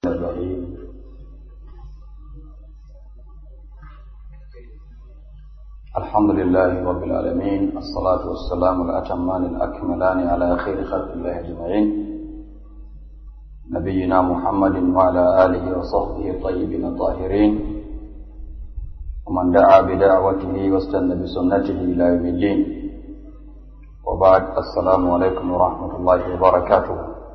الرحيم الحمد لله رب العالمين الصلاة والسلام الأتمان الأكملان على خير خلق الله أجمعين نبينا محمد وعلى آله وصحبه الطيبين الطاهرين ومن دعا بدعوته واستنى بسنته إلى يوم الدين وبعد السلام عليكم ورحمة الله وبركاته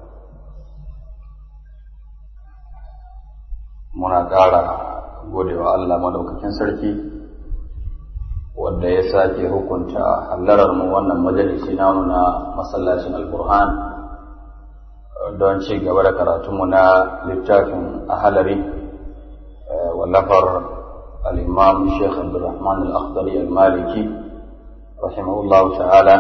muna ƙara godewa Allah madaukakin sarki wanda ya sake hukunta hallarar mu wannan majalisi namu na masallacin alkur'an don ci gaba da karatunmu na littafin ahalari wallafar al-imam Sheikh Abdulrahman al-Akhdari al-Maliki rahimahullahu ta'ala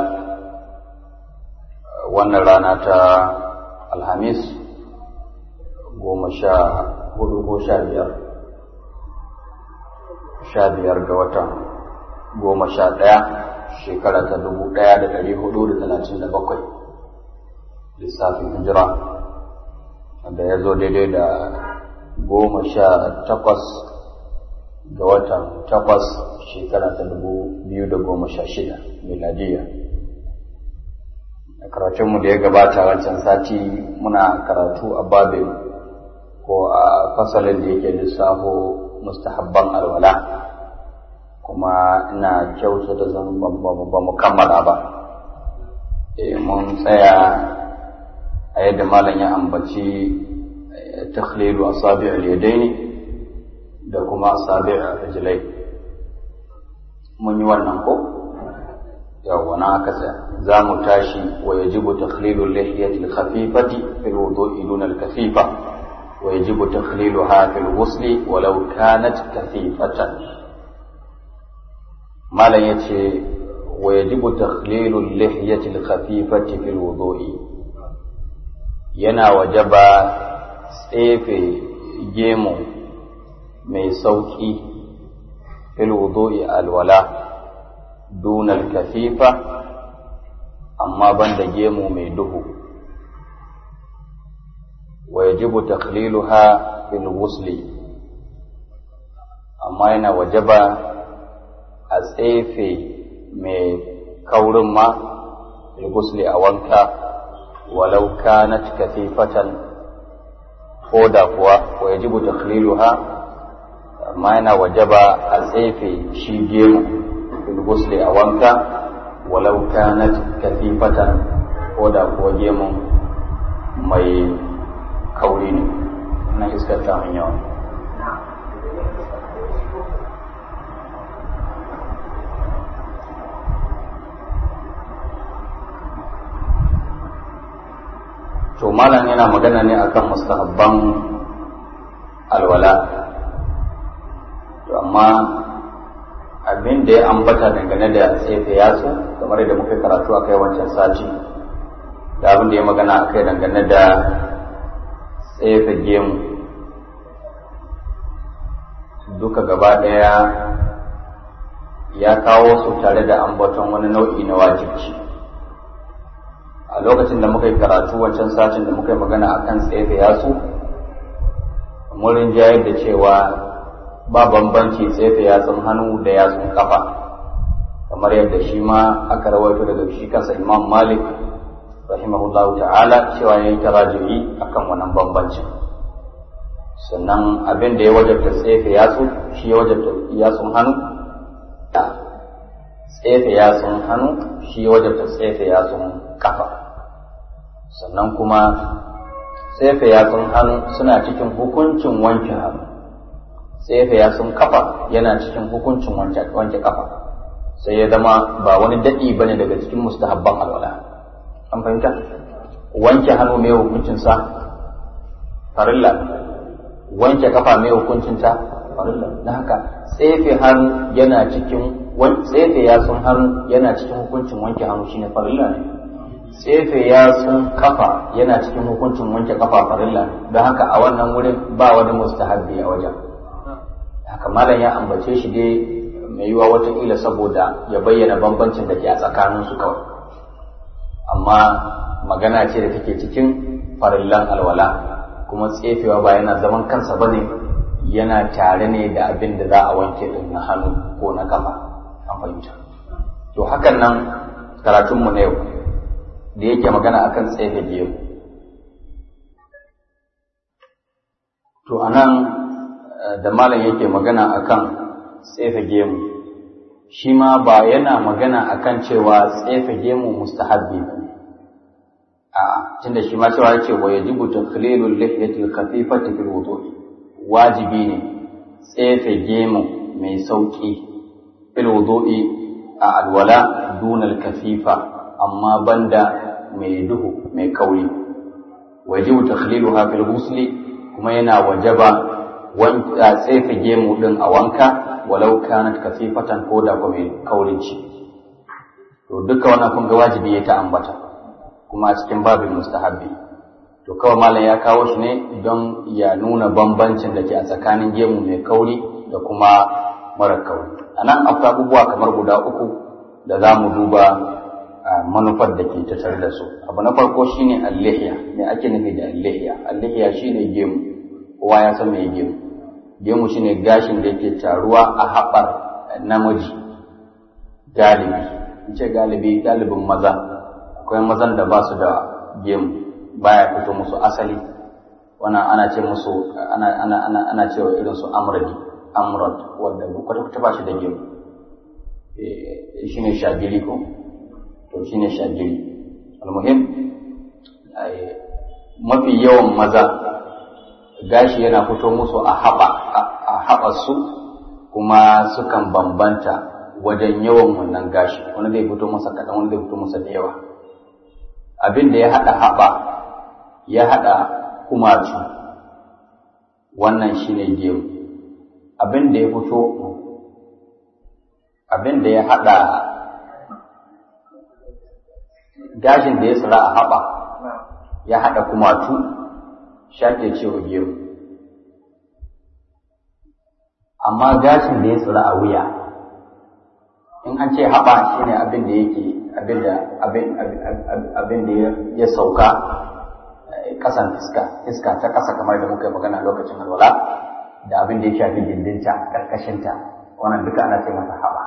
wannan rana ta alhamis goma sha hudu ko sha biyar sha biyar ga watan goma sha ɗaya shekara ta dubu ɗaya da ɗari hudu da talatin da bakwai lissafin hijira da ya zo daidai da goma sha takwas ga watan takwas shekara ta dubu biyu da goma sha shida miladiya a karatunmu da ya gabata wancan sati muna karatu a babin ko a fasalin da yake lissafo mustahabban alwala kuma ina kyauta da zan ba mu kammala ba mun tsaya a yadda malam ya ambaci takhlilu asabi' al-yadaini da kuma asabi' al-rijlai mun yi wannan ko yawwa na aka tsaya za mu tashi wa yajibu takhlilu al-lihiyati al-khafifati fil wudu'i duna al-kafifa ويجب تخليلها في الغسل ولو كانت كثيفة ما لا يتي ويجب تخليل اللحية الخفيفة في الوضوء yana wajaba tsefe gemu mai sauƙi fil wudu'i alwala dunal kafifa amma banda gemu mai duhu ويجب تخليلها في الغسل amma yana wajaba a tsefe mai kaurin ma gusli a wanka walau kanat katifatan ko da kuwa wa yajibu takhliluha amma yana wajaba a tsefe shi gemu gusli a wanka walau kanat katifatan ko da kuwa gemun mai kauri ne na iskar ta yawa to malam yana magana ne akan mustahabban alwala to amma abin da ya ambata dangane da tsefe yatsu kamar da muka karatu a kai wancan sati da abin da ya magana a kai dangane da tsefe gemu duka gaba ɗaya ya kawo su tare da ambaton wani nau'i na wajibci a lokacin da muka yi karatu wancan satin da muka yi magana a kan tsefe yasu murin jayar da cewa ba bambanci tsefe yatsun hannu da yatsun kafa kamar yadda shi ma aka rawaito daga shi kansa imam malik rahimahullahu ta'ala cewa ya yi taraji'i akan wannan bambancin sannan abin da ya wajabta tsefe yatsu shi ya wajabta yatsun hannu tsefe yatsun hannu shi ya wajabta tsefe yatsun kafa sannan kuma tsefe yatsun hannu suna cikin hukuncin wanke hannu tsefe yatsun kafa yana cikin hukuncin wanke kafa sai ya zama ba wani daɗi bane daga cikin mustahabban alwala an fahimta wanke hannu mai hukuncinsa farilla wanke kafa mai hukuncinta farilla na haka tsefe hannu yana cikin tsefe yatsun hannu yana cikin hukuncin wanke hannu shine farilla ne tsefe yatsun kafa yana cikin hukuncin wanke kafa farilla ne don haka a wannan wurin ba wani mustahabbi a wajen haka malam ya ambace shi dai mai yiwa wataƙila saboda ya bayyana bambancin da ke a tsakaninsu kawai amma magana ce da take cikin farillan alwala kuma tsefewa ba yana zaman kansa ba ne yana tare ne da abin da za a wanke din na hannu ko na kafa an fahimta to hakan nan karatunmu na yau da yake magana akan tsefe gemu to anan da malam yake magana akan tsefe gemu shi ma ba yana magana akan cewa tsefe gemu mustahabbi ba ne a tunda shi ma cewa yake wa yajibu takhlilul lihyati al-khafifati fil wudu wajibi ne tsefe gemu mai sauki fil wudu'i a alwala dunal kafifa amma banda mai duhu mai kauri wajibu takhliluha fil ghusli kuma yana wajaba wanka tsefe gemu din a wanka walau kanat kasifatan ko da ko mai kaurin ci to duka wannan kun ga wajibi ya ta ambata kuma a cikin babin mustahabbi to kawai malam ya kawo shi ne don ya nuna bambancin da ke a tsakanin gemu mai kauri da kuma mara kauri a nan akwai abubuwa kamar guda uku da za mu duba manufar da ke tattare da su abu na farko shine allihiya me ake nufi da allihiya allihiya shine gemu kowa ya san me gemu gemu shine gashin da yake taruwa a haɓar namiji galibi in ce galibi galibin maza akwai mazan da ba su da gemu baya fito musu asali wannan ana ce musu ana ana ana ana cewa irin su amradi amrad wanda kwata kwata ba shi da gemu shine shagiri ko to shine shagiri almuhim mafi yawan maza gashi yana fito musu a haɓa a haɓarsu kuma sukan bambanta wajen yawan wannan gashi wani zai fito masa kaɗan wani zai fito masa da yawa abin da ya haɗa haɓa ya haɗa kumatu wannan shine gemu abin da ya fito abin da ya haɗa gashin da ya tsira a haɓa ya haɗa kumatu shake cewa gemu amma gashin da ya tsira a wuya in an ce haɓa shine abin da yake abin da abin da ya sauka ƙasan iska iska ta ƙasa kamar da muka yi magana lokacin alwala da abin da ya shafi gindinta ƙarƙashinta wannan duka ana ce masa haɓa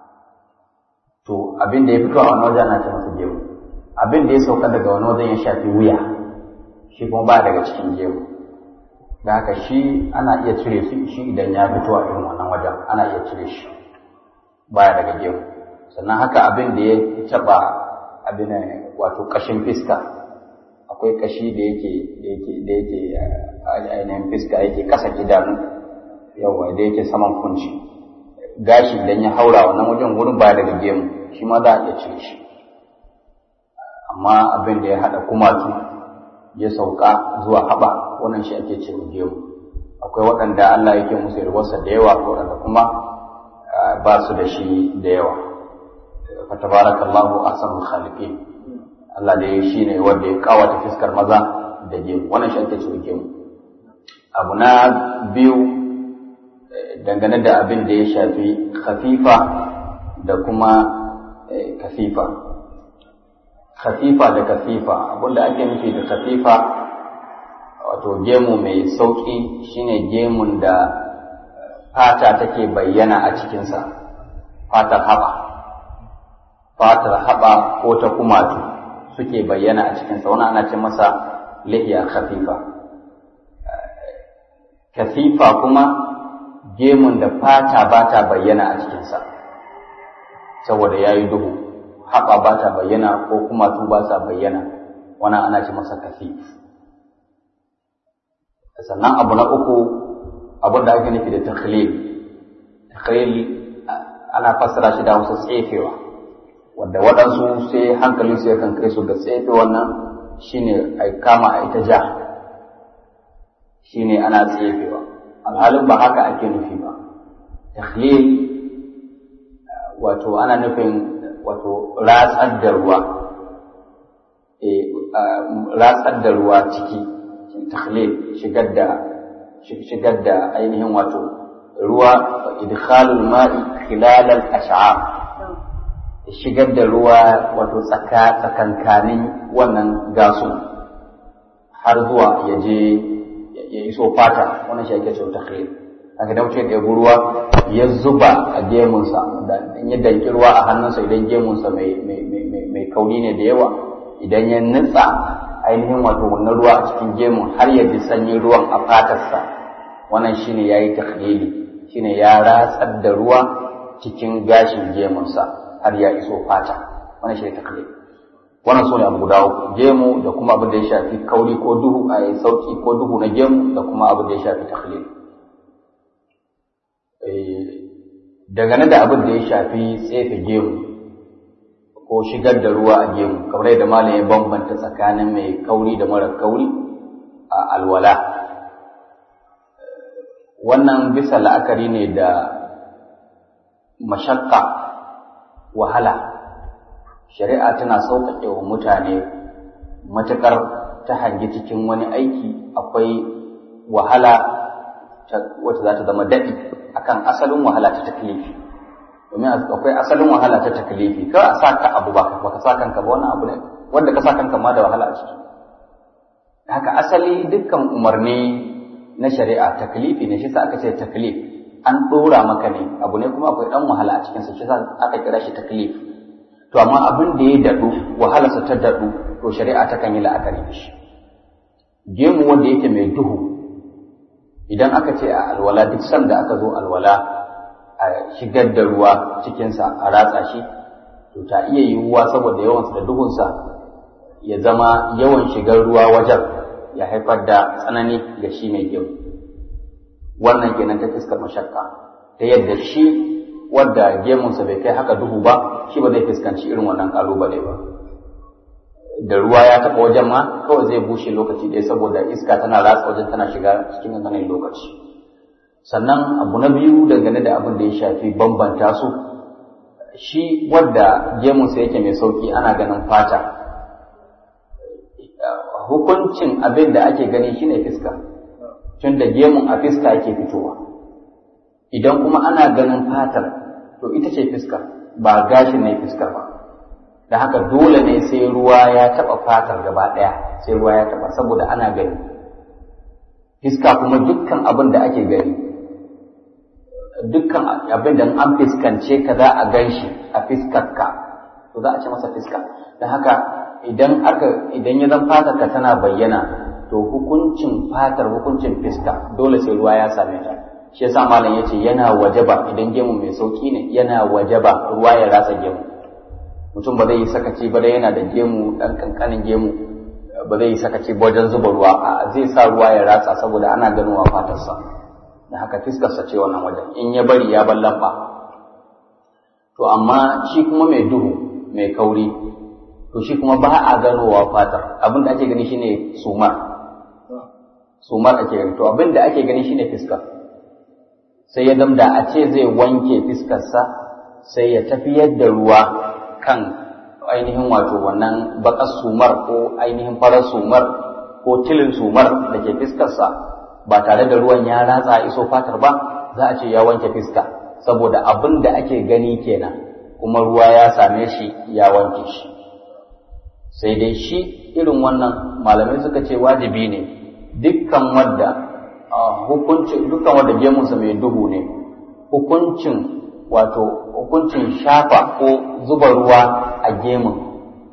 to abin da ya fito a wani wajen ana ce masa gemu abin da ya sauka daga wani wajen ya shafi wuya shi kuma ba daga cikin gemu da haka shi ana iya cire su shi idan ya fito a irin wannan wajen ana iya cire shi baya daga gemu sannan haka abin da ya taɓa abin wato ƙashin fiska akwai ƙashi da yake da yake da yake ainihin fiska yake ƙasa idanu yawa da yake saman kunci gashi idan ya haura wannan wajen wurin baya daga gemu shi ma za a iya cire shi amma abin da ya haɗa kumatu ya sauka zuwa haɓa wannan shi ake ce gemu akwai waɗanda Allah yake musu yarwarsa da yawa waɗanda kuma ba su da shi da yawa fa tabarakallahu ahsanul khaliqin Allah da ya shi ne wanda ya kawata fiskar maza da gemu wannan shi ake ce gemu abu na biyu dangane da abin da ya shafi khafifa da kuma kafifa khafifa da kafifa abinda ake nufi da kafifa wato gemu mai sauƙi shine gemun da fata take bayyana a cikinsa fatar haɓa fatar haɓa ko ta kumatu suke bayyana a cikinsa wani ana ce masa lihiya khafifa kafifa kuma gemun da fata ba ta bayyana a cikinsa saboda ya yi duhu haɓa ba ta bayyana ko kuma tu ba sa bayyana wannan ana ce masa kasif sannan abu na uku abin da ake nufi da takhlil takhlil ana fassara shi da wasu tsefewa wanda waɗansu sai hankalin su yakan kai su ga tsefe wannan shine a kama a ita ja shine ana tsefewa alhalin ba haka ake nufi ba takhlil wato ana nufin wato ratsar da ruwa ratsar da ruwa ciki takhlil shigar da shigar da ainihin wato ruwa idkhalul ma'i khilal al-ash'ab shigar da ruwa wato tsaka tsakankanin wannan gasu har zuwa ya je ya iso fata wannan shi ake cewa takhlil haka da mutum ya ruwa ya zuba a gemunsa da in ya danki ruwa a hannunsa idan gemunsa mai mai kauri ne da yawa idan ya nutsa ainihin wato wannan ruwa a cikin gemun har ya ji sanyin ruwan a fatarsa wannan shine yayi takhlili shine ya ratsar da ruwa cikin gashin gemunsa har ya iso fata wannan shine takhlili wannan sune abu guda uku gemu da kuma abin da ya shafi kauri ko duhu a sauki ko duhu na gemu da kuma abin da ya shafi takhlili dangane da abin da ya shafi tsefe gemu ko shigar da ruwa a gemu kamar yadda malam ya bambanta tsakanin mai kauri da mara kauri a alwala wannan bisa la'akari ne da mashakka wahala shari'a tana sauƙaƙe wa mutane matuƙar ta hangi cikin wani aiki akwai wahala wacce za ta zama daɗi akan asalin wahala ta taklifi domin akwai asalin wahala ta taklifi ka a sa ka abu ba ka sa kanka ba wani abu ne wanda ka sa kanka ma da wahala a ciki haka asali dukkan umarni na shari'a taklifi ne shi sa aka ce taklif an ɗora maka ne abu ne kuma akwai ɗan wahala a cikinsa shi sa aka kira shi taklif to amma abin da ya daɗu wahalarsa ta daɗu to shari'a ta kan yi la'akari da shi gemu wanda yake mai duhu idan aka ce a alwala duk sanda aka zo alwala a shigar da ruwa cikinsa a ratsa shi to ta iya yiwuwa saboda yawansa da duhunsa ya zama yawan shigar ruwa wajen ya haifar da tsanani ga shi mai gemu wannan kenan ta fuskar mashakka ta yadda shi wadda gemunsa bai kai haka duhu ba shi ba zai fuskanci irin wannan kalubale ba da ruwa ya taɓa wajen ma kawai zai bushe lokaci ɗaya saboda iska tana ratsa wajen tana shiga cikin ƙanƙanin lokaci sannan abu na biyu dangane da abin da ya shafi bambanta su shi wadda gemunsa yake mai sauki ana ganin fata hukuncin abin da ake gani shine fiska tun da gemun a fiska yake fitowa idan kuma ana ganin fatar to ita ce fiska ba gashin ne fiskar ba da haka dole ne sai ruwa ya taɓa fatar gaba ɗaya sai ruwa ya taɓa saboda ana gani fiska kuma dukkan abin da ake gani dukkan abin da an fiskance ka za a gan shi a fiskarka to za a ce masa fiska da haka idan aka idan ya zan fatar ka tana bayyana to hukuncin fatar hukuncin fiska dole sai ruwa ya same ta shi yasa malam yace yana wajaba idan gemu mai sauki ne yana wajaba ruwa ya rasa gemu mutum ba zai yi sakaci ba dai yana da gemu dan kankanin gemu ba zai yi sakaci ba wajen zuba ruwa a zai sa ruwa ya ratsa saboda ana ganowa fatarsa da haka fiskarsa ce wannan wajen in ya bari ya ballamba to amma shi kuma mai duhu mai kauri to shi kuma ba a ganowa fatar abin da ake gani shine sumar sumar ake gani to abin da ake gani shine fiskar sai ya damda a ce zai wanke fiskarsa sai ya tafiyar da ruwa kan ainihin wato wannan bakar sumar ko ainihin farar sumar ko tilin sumar da ke fiskarsa ba tare da ruwan ya ratsa iso fatar ba za a ce ya wanke fiska saboda abin da ake gani kenan kuma ruwa ya same shi ya wanke shi sai dai shi irin wannan malamai suka ce wajibi ne dukkan wadda hukuncin dukkan wadda gemunsa mai duhu ne hukuncin wato hukuncin shafa ko zuba ruwa a gemun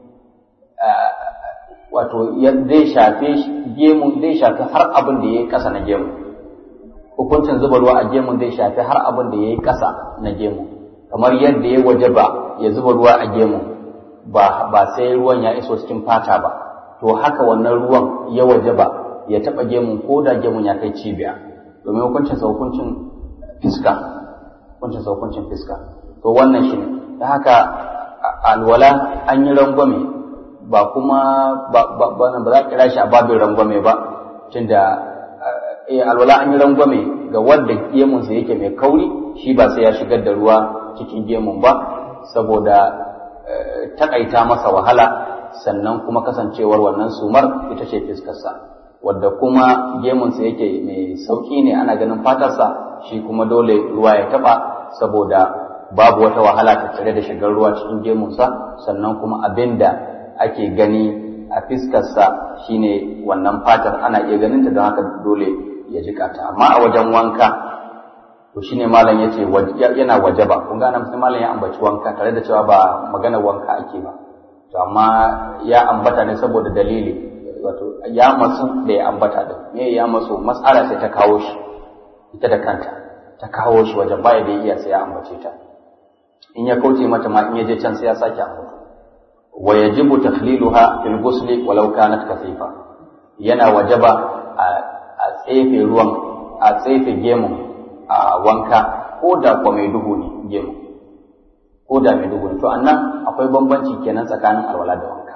wato zai shafe gemun zai shafi har abin da ya yi ƙasa na gemun hukuncin zuba ruwa a gemun zai shafi har abin da ya yi ƙasa na gemun kamar yadda ya waje ba ya zuba ruwa a gemun ba ba sai ruwan ya iso cikin fata ba to haka wannan ruwan ya waje ba ya taɓa gemun ko da gemun ya kai cibiya domin hukuncin sa hukuncin fiska hukuncin sa hukuncin fiska to wannan shi ne da haka alwala an yi rangwame ba kuma ba ba ba za a kira shi a babin rangwame ba tunda eh alwala an yi rangwame ga wanda gemunsa yake mai kauri shi ba sai ya shigar da ruwa cikin gemun ba saboda takaita masa wahala sannan kuma kasancewar wannan sumar ita ce fiskarsa wadda kuma gemunsa yake mai sauki ne ana ganin fatarsa shi kuma dole ruwa ya taba saboda babu wata wahala tattare da shigar ruwa cikin gemunsa sannan kuma abin da ake gani a fiskarsa shine wannan fatar ana iya ganin ta don haka dole ya jika ta amma a wajen wanka to shine malam yace yana wajaba kun ga nan malam ya ambaci wanka tare da cewa ba magana wanka ake ba to amma ya ambata ne saboda dalili wato ya masu da ya ambata da me ya masu mas'ala sai ta kawo shi ita da kanta ta kawo shi wajen baya da iya sai ya ambace ta in ya kauce mata ma in ya je can sai ya sake ambata wa yajibu takhliluha fil ghusli walau kanat kasifa yana wajaba a tsefe ruwan a tsefe gemun a wanka ko da kwa mai duhu ne gemu ko da mai duhu ne to annan akwai bambanci kenan tsakanin alwala da wanka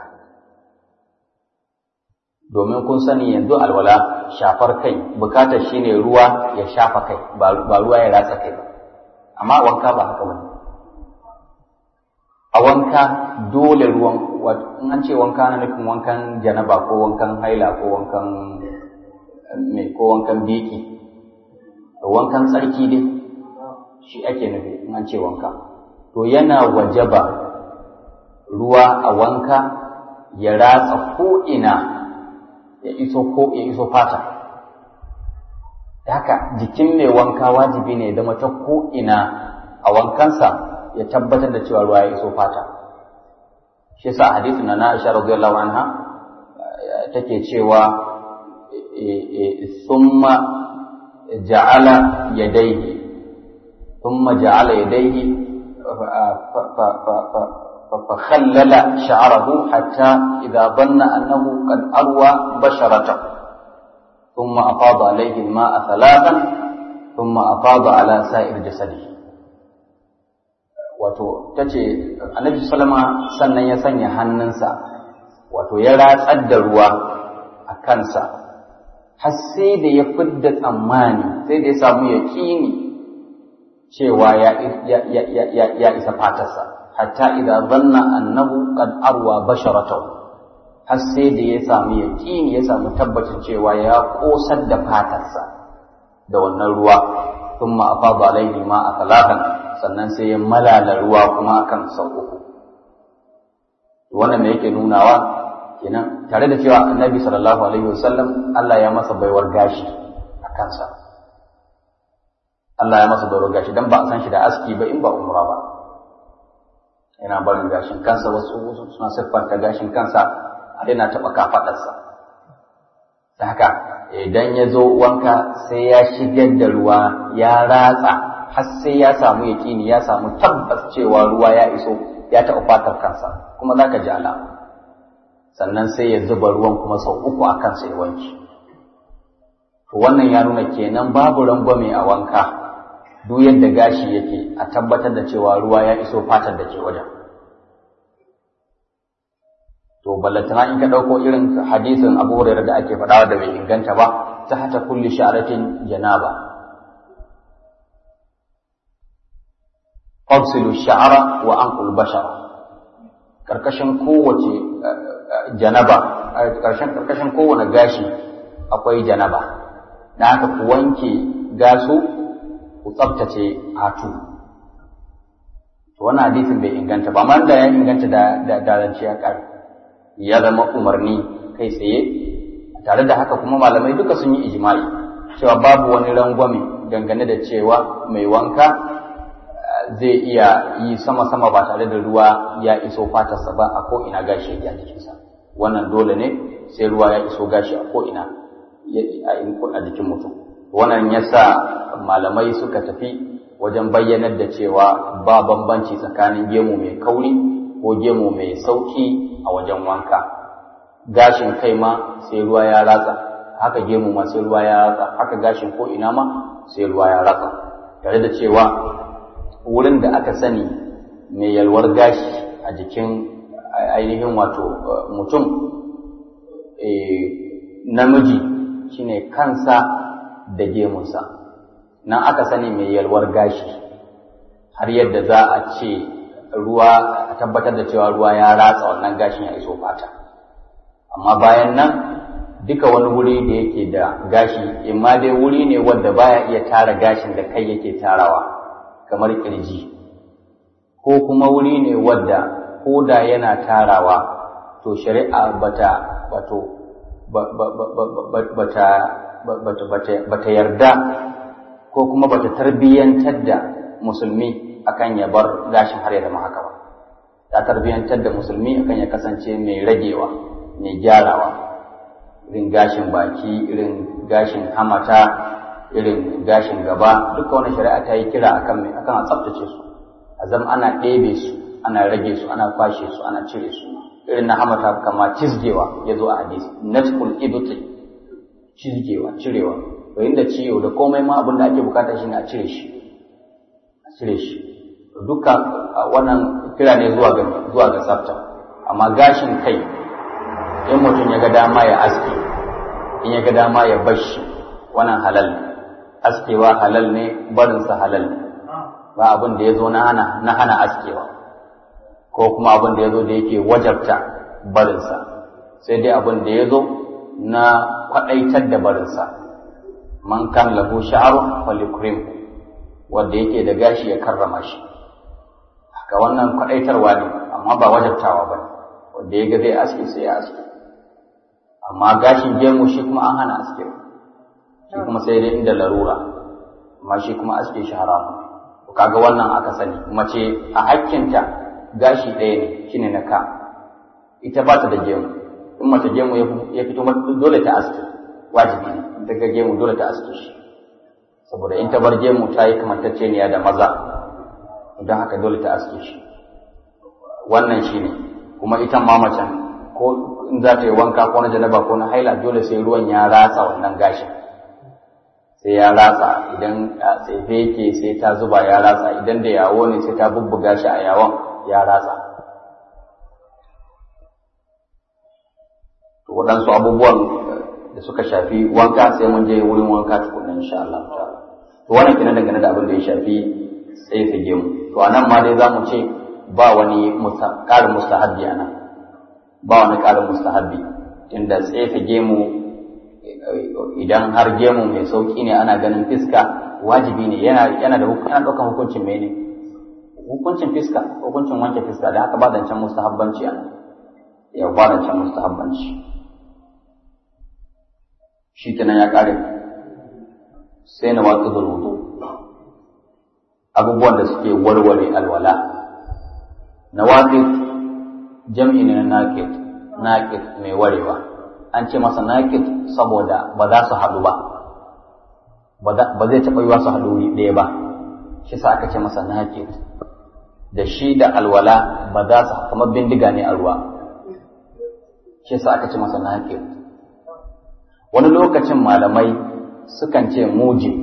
domin kun sani yanzu alwala shafar kai bukatar shine ruwa ya shafa kai ba ruwa ya ratsa kai ba amma wanka ba haka bane a wanka dole ruwan in an ce wanka na nufin wankan janaba ko wankan haila ko wankan mai ko wankan biki wankan tsarki dai shi ake nufi in an ce wanka to yana wajaba ruwa a wanka ya ratsa ko'ina ya iso ko ya iso fata haka jikin mai wanka wajibi ne zama ta ko'ina a wankansa ya tabbatar da cewa ruwa ya iso fata shi yasa hadisin na Aisha radiyallahu anha take cewa summa ja'ala yadayhi thumma ja'ala yadayhi فخلل شعره حتى إذا ظن أنه قد أروى بشرته ثم أفاض عليه الماء ثلاثا ثم أفاض على سائر جسده wato ta ce annabi salama sannan ya sanya hannunsa wato ya ratsar da ruwa a kansa har sai da ya fidda tsammani sai da ya samu yaƙini cewa ya isa fatarsa hatta idan zanna annahu qad arwa basharatahu har sai da ya samu yaƙini ya samu tabbacin cewa ya ƙosar da fatarsa da wannan ruwa thumma afada alaihi ma a talatan sannan sai ya malala ruwa kuma akan sau uku wannan me yake nunawa kenan tare da cewa annabi sallallahu alaihi wasallam Allah ya masa baiwar gashi a kansa Allah ya masa baiwar gashi dan ba a san shi da aski ba in ba umra ba yana barin gashin kansa wasu wasu suna siffanta gashin kansa har yana taɓa kafaɗarsa da haka idan ya zo wanka sai ya shigar da ruwa ya ratsa har sai ya samu yaƙini ya samu tabbas cewa ruwa ya iso ya taɓa fatar kansa kuma za ka ji alama sannan sai ya zuba ruwan kuma sau uku a kansa ya wanke to wannan ya nuna kenan babu rangwame a wanka duk yadda gashi yake a tabbatar da cewa ruwa ya iso fatar da ke wajen to ballantana in ka ɗauko irin hadisin abu hurairah da ake faɗawa da bai inganta ba ta hata kulli sha'aratin janaba fafsilu sha'ara wa anqul bashara karkashin kowace janaba karkashin karkashin kowane gashi akwai janaba da haka ku wanke gasu ku tsaftace hatu to wannan hadisin bai inganta ba amma da ya inganta da da dalance ya kare ya zama umarni kai tsaye tare da haka kuma malamai duka sun yi ijma'i cewa babu wani rangwame dangane da cewa mai wanka zai iya yi sama-sama ba tare da ruwa ya iso fatarsa ba a ko'ina gashi ya jikinsa wannan dole ne sai ruwa ya iso gashi a ko'ina a jikin mutum wannan ya sa malamai suka tafi wajen bayyanar da cewa ba bambanci tsakanin gemu mai kauri ko gemu mai sauki a wajen wanka gashin kai ma sai ruwa ya ratsa haka gemu ma sai ruwa ya ratsa haka gashin ko ina ma sai ruwa ya ratsa tare da cewa wurin da aka sani mai yalwar gashi a jikin ainihin wato mutum namiji shine kansa da gemunsa nan aka sani mai yalwar gashi har yadda za a ce ruwa a tabbatar da cewa ruwa ya ratsa wannan gashin ya iso fata amma bayan nan duka wani wuri da yake da gashi imma dai wuri ne wanda baya iya tara gashin da kai yake tarawa kamar kirji ko kuma wuri ne wadda ko da yana tarawa to shari'a bata wato bata bata yarda ko kuma bata tarbiyyantar da musulmi akan ya bar gashin har ya zama haka ba ta tarbiyyantar da musulmi akan ya kasance mai ragewa mai gyarawa irin gashin baki irin gashin hamata irin gashin gaba duka wani shari'a ta yi kira akan mai akan a tsaftace su a zama ana ɗebe su ana rage su ana kwashe su ana cire su irin na hamata kama cizgewa ya zo a hadisi natful ibti cizgewa cirewa to inda ciwo da komai ma abin da ake bukata shine a cire shi a cire shi duka wannan kira ne zuwa ga zuwa ga tsafta amma gashin kai in mutum ya ga dama ya aske in ya ga dama ya bashi wannan halal ne askewa halal ne barinsa halal ne ba abin da ya zo na hana na hana askewa ko kuma abin da ya zo da yake wajabta barinsa sai dai abin da ya zo na kwaɗaitar da barinsa man kan lahu sha'aru falikrim wanda yake da gashi ya karrama shi haka wannan kwaɗaitarwa ne amma ba wajabtawa ba ne wanda ya ga zai aske sai ya aske amma gashin gemu shi kuma an hana aske shi kuma sai dai inda larura amma shi kuma aske shi haramu kaga wannan aka sani mace a hakkinta gashi ɗaya ne shine na ka ita ba ta da gemu in mace gemu ya fito dole ta aske wajibi ne daga gemu dole ta aske shi saboda in ta bar gemu ta yi kamantacceniya da maza don haka dole ta aske shi wannan shine kuma ita ma macen ko in za ta yi wanka ko na janaba ko na haila dole sai ruwan ya ratsa wannan gashin sai ya ratsa idan tsefe yake sai ta zuba ya ratsa idan da yawo ne sai ta bubbuga shi a yawon ya ratsa to waɗansu abubuwan da suka shafi wanka sai mun je wurin wanka tukunna insha Allah ta'ala to wannan kenan dangane da abin da ya shafi tsefe gemu to anan ma dai zamu ce ba wani ƙarin mustahabbi anan ba wani ƙarin mustahabbi inda tsefe gemu idan har gemu mai sauki ne ana ganin fiska wajibi ne yana yana da yana daukan hukuncin mene hukuncin fiska hukuncin wanke fiska da haka ba da can mustahabbanci ana ya ba da can mustahabbanci shi kenan ya kare sai na watsa wudu abubuwan da suke warware alwala na watsa jam'i ne na naqid naqid mai warewa an ce masa naƙid saboda ba za su haɗu ba ba zai taɓa yiwa su haɗu wuri ɗaya ba shi sa aka ce masa naƙid da shi da alwala ba za su kamar bindiga ne a ruwa shi sa aka ce masa naƙid wani lokacin malamai sukan ce muji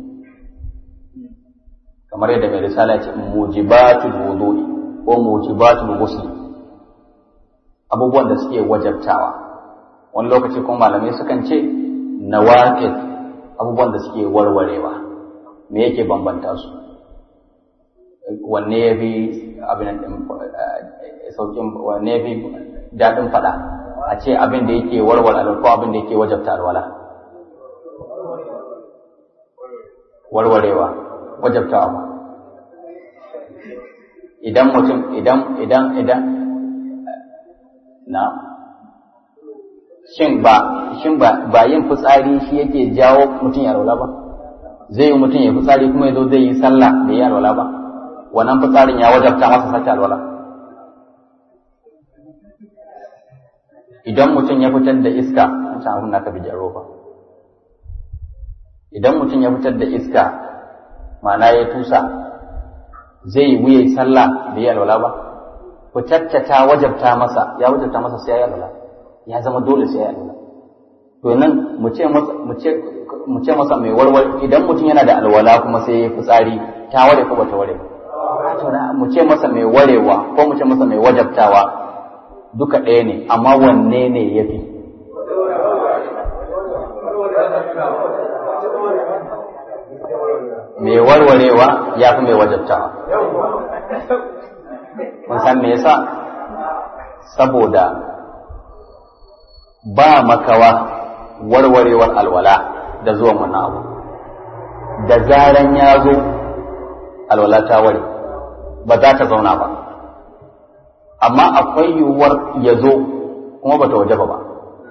kamar yadda mai risala ce mujibatul wudu'i ko mujibatul ghusl abubuwan da suke wajabtawa wani lokaci kuma malamai sukan ce nawaqid abubuwan da suke warwarewa me yake bambanta su wanne ya fi abin saukin wanne ya fi daɗin faɗa a ce abin da yake warware alwala ko abin da yake wajabta alwala warwarewa wajabtawa ba idan mutum idan idan idan na shin ba shin ba ba yin fitsari shi yake jawo mutum ya alwala ba zai yi mutum ya fitsari kuma ya zo zai yi sallah da ya alwala ba wannan fitsarin ya wajabta masa sace alwala idan mutum ya fitar da iska an san abin da aka bi jaro ba idan mutum ya fitar da iska ma'ana ya tusa zai wuya sallah da ya alwala ba fitatta ta wajabta masa ya wajabta masa sai ya alwala ya zama dole sai ya alwala to nan mu ce masa mu ce mu ce masa mai warware idan mutum yana da alwala kuma sai ya fitsari ta ware ko bata ware to mu ce masa mai warewa ko mu ce masa mai wajabtawa duka ɗaya ne amma wanne ne ya fi mai warwarewa ya fi mai wajabtawa mun san me yasa saboda ba makawa warwarewar alwala da zuwan wannan abu da zaran ya zo alwala ta ware ba za ta zauna ba amma akwai yiwuwar ya zo kuma bata wajaba ba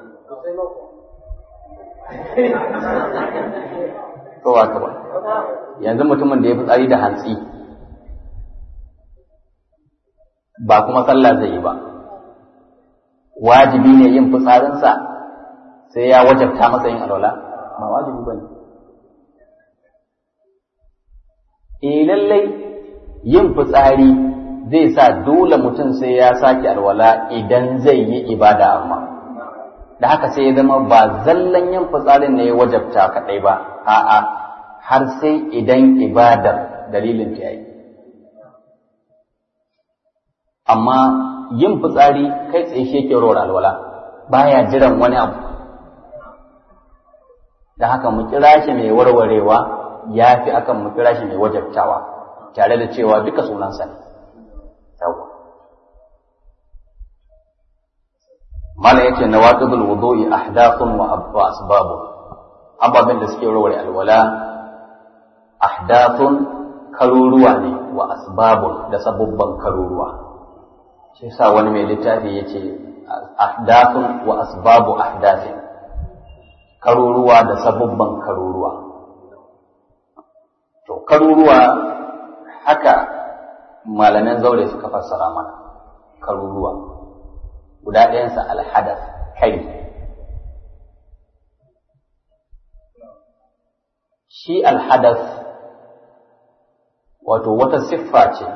ko ba ka ba yanzu mutumin da ya fitsari da hantsi ba kuma sallah zai yi ba wajibi ne yin fitsarinsa sai ya wajabta masa yin alwala ba wajibi ba ne eh lallai yin fitsari zai sa dole mutum sai ya sake alwala idan zai yi ibada amma da haka sai ya zama ba zallan yin fitsarin ne ya wajabta kaɗai ba a'a har sai idan ibadar dalilin ta yi amma yin fitsari kai tsaye shi yake rawar alwala baya jiran wani abu da haka mu kira shi mai warwarewa ya fi akan mu kira shi mai wajabtawa tare da cewa duka sunansa ne yawa mala yace nawaqidul wudu'i ahdathun wa asbabu ababen da suke warware alwala ahdathun karuruwa ne wa asbabun da sabubban karuruwa shi sa wani mai littafi yace ahdathun wa asbabu ahdathin karuruwa da sabubban karuruwa to karuruwa haka malaman zaure suka fassara mana karuruwa guda ɗayansa alhadas kari shi alhadas wato wata siffa ce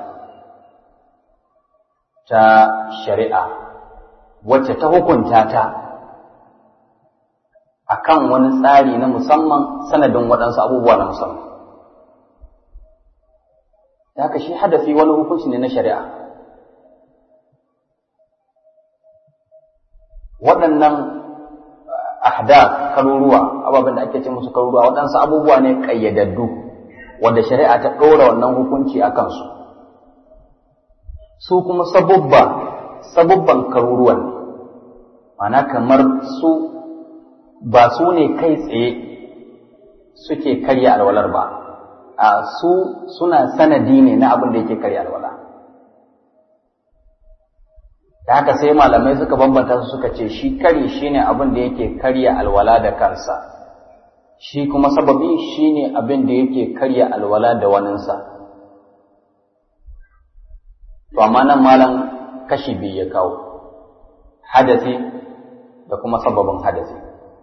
ta shari'a wacce ta hukunta ta akan wani tsari na musamman sanadin waɗansu abubuwa na musamman da haka shi hadafi wani hukunci ne na shari'a waɗannan ahda karuruwa ababen da ake ce musu karuruwa waɗansu abubuwa ne ƙayyadaddu wanda shari'a ta ɗora wannan hukunci a kansu su kuma sabubba sabubban karuruwan ne mana kamar su ba su ne kai tsaye suke karya alwalar ba a su suna sanadi ne na abin da yake karya alwala da haka sai malamai suka bambanta su suka ce shi kari shine abin da yake karya alwala da kansa shi kuma sababi shine abin da yake karya alwala da waninsa to amma nan malam kashi biyu ya kawo hadasi da kuma sababin hadasi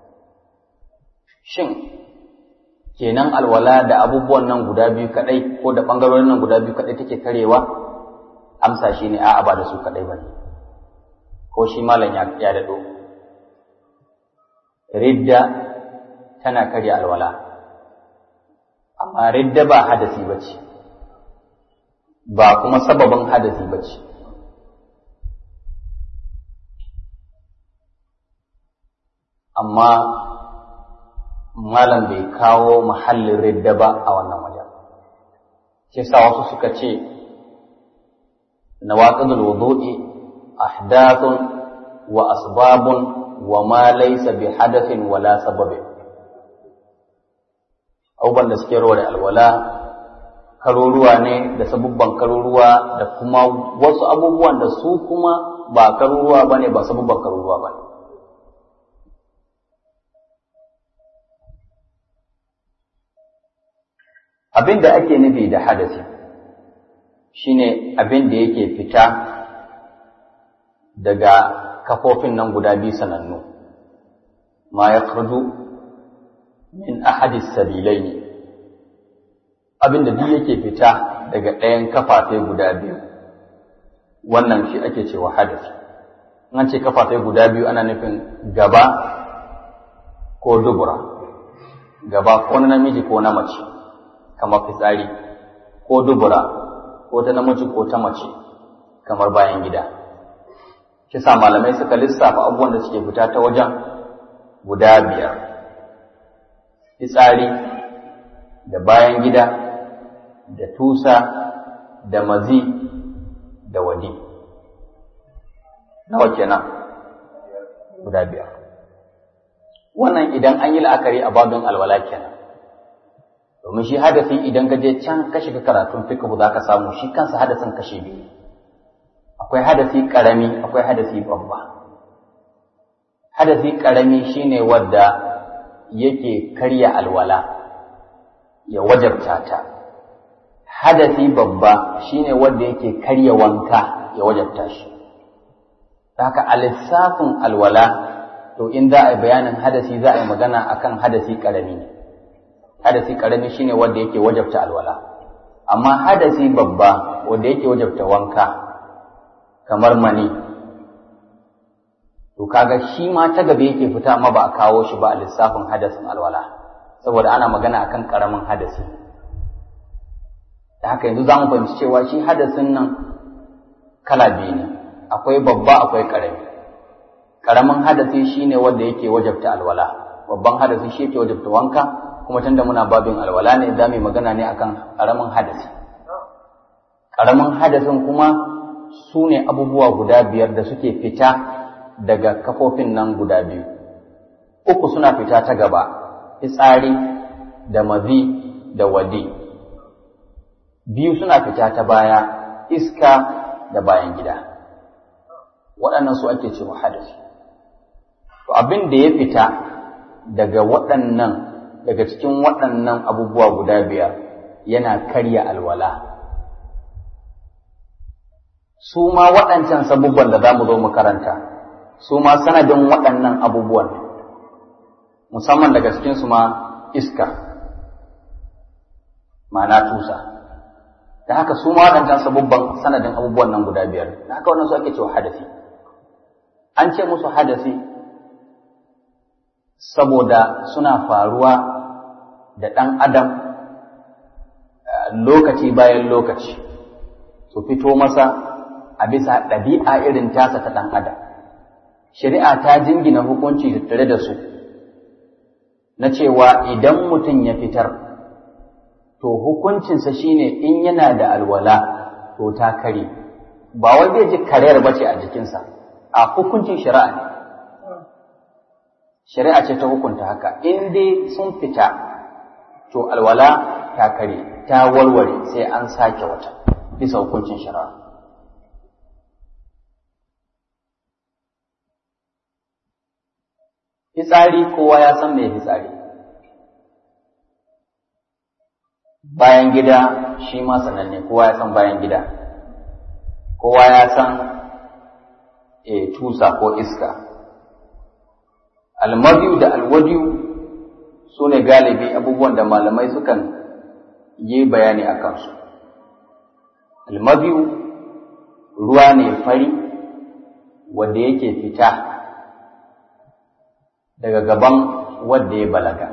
shin kenan alwala da abubuwan nan guda biyu kadai ko da bangarorin nan guda biyu kadai take karewa amsa shine a'a ba da su kadai bane ko shi malam ya ya dado ridda tana karya alwala amma ridda ba hadasi bace ba kuma sababin hadasi bace amma malam bai kawo mahallin ridda ba a wannan wajen shi sa wasu suka ce nawaqidul wudu'i ahdathun wa asbabun wa ma laysa bi hadathin wala sababin abubuwan da suke rawar alwala karuruwa ne da sabubban karuruwa da kuma wasu abubuwan da su kuma ba karuruwa bane ba sabubban karuruwa bane abin da ake nufi da hadasi shine abin da yake fita daga kafofin nan guda biyu sanannu ma ya min ahadis sabilai ne abin da duk yake fita daga ɗayan kafafe guda biyu wannan shi ake cewa hadasi an ce kafafe guda biyu ana nufin gaba ko dubura gaba ko na namiji ko na mace kamar fitsari ko dubura ko ta namiji ko ta mace kamar bayan gida kisa malamai suka lissafa abubuwan da suke fita ta wajen guda biyar fitsari da bayan gida da tusa da mazi da wadi nawa kenan guda biyar wannan idan an yi la'akari a babin alwala kenan domin shi hadasi idan ka je can ka shiga karatun fiqh za ka samu shi kansa hadasin kashe biyu akwai hadasi karami akwai hadasi babba hadasi ƙarami shine wadda yake karya alwala ya wajabta ta hadasi babba shine wadda yake karya wanka ya wajabta shi haka a lissafin alwala to in za a yi bayanin hadasi za a yi magana akan hadasi ƙarami ne hadasi ƙarami shine wadda yake wajabta alwala amma hadasi babba wadda yake wajabta wanka kamar mani to kaga shi ma ta gaba yake fita amma ba a kawo shi ba a lissafin hadasin alwala saboda ana magana akan karamin hadasi da haka yanzu za mu fahimci cewa shi hadasin nan kala biyu ne akwai babba akwai karami karamin hadasi shine wanda yake wajabta alwala babban hadasi shi yake wajabta wanka kuma tunda muna babin alwala ne za mu magana ne akan karamin hadasi karamin hadasin kuma su ne abubuwa guda biyar da suke fita daga kafofin nan guda biyu uku suna fita ta gaba fitsari da mazi da wadi biyu suna fita ta baya iska da bayan gida waɗannan su ake cewa hadasi to abin da ya fita daga waɗannan daga cikin waɗannan abubuwa guda biyar yana karya alwala su ma waɗancan sabubban da za mu zo mu karanta su ma sanadin waɗannan abubuwan musamman daga cikinsu ma iska ma'ana tusa da haka su ma waɗancan sabubban sanadin abubuwan nan guda biyar da haka wannan su ake cewa hadasi an ce musu hadasi saboda suna faruwa da ɗan adam lokaci bayan lokaci su fito masa a bisa ɗabi'a irin tasa ta ɗan adam shari'a ta jingina hukunci tattare da su na cewa idan mutum ya fitar to hukuncinsa shine in yana da alwala to ta kare ba wai zai ji karayar bace a jikinsa a hukuncin shari'a ne shari'a ce ta hukunta haka in dai sun fita to alwala ta kare ta warware sai an sake wata bisa hukuncin shari'a fitsari kowa ya san mai fitsari bayan gida shi ma sananne kowa ya san bayan gida kowa ya san e, tusa ko iska almadiyu da alwadiyu su ne galibi abubuwan da malamai sukan yi bayani a kansu almadiyu ruwa ne fari wanda yake fita daga gaban wanda ya balaga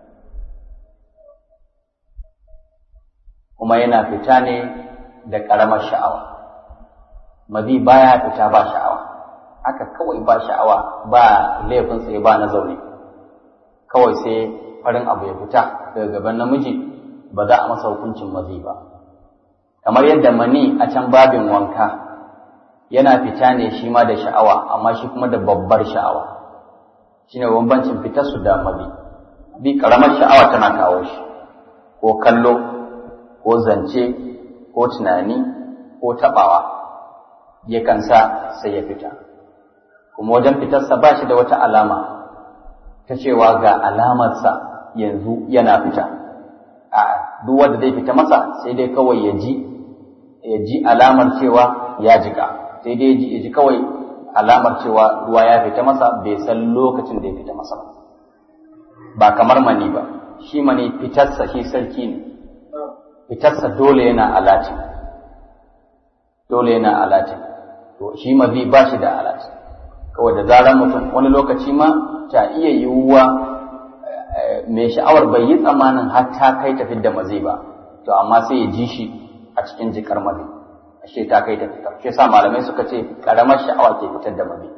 kuma yana fita ne da ƙaramar sha'awa mazi baya fita ba sha'awa haka kawai ba sha'awa ba laifin tsaye ba na zaune kawai sai farin abu ya fita daga gaban namiji ba za a masa hukuncin mazi ba kamar yadda mani a can babin wanka yana fita ne shi ma da sha'awa amma shi kuma da babbar sha'awa shine bambancin fitar su da mabi bi karamar sha'awa tana kawo shi ko kallo ko zance ko tunani ko tabawa yakan sa sai ya fita kuma wajen fitarsa ba shi da wata alama ta cewa ga alamarsa yanzu yana fita a duk wanda zai fita masa sai dai kawai ya ji ya ji alamar cewa ya jika sai dai ya ji kawai alamar cewa ruwa ya fita masa bai san lokacin da ya fita masa ba kamar mani ba shi mani fitarsa shi sarki ne fitarsa dole yana alatin dole yana alatin to shi mazi ba shi da alatin kawai da zarar mutum wani lokaci ma ta iya yiwuwa mai sha'awar bai yi tsammanin har ta kai ta fidda mazi ba to amma sai ya ji shi a cikin jikar mazi ashe ta kai ta fitar shi yasa malamai suka ce karamar sha'awa ke fitar da mabi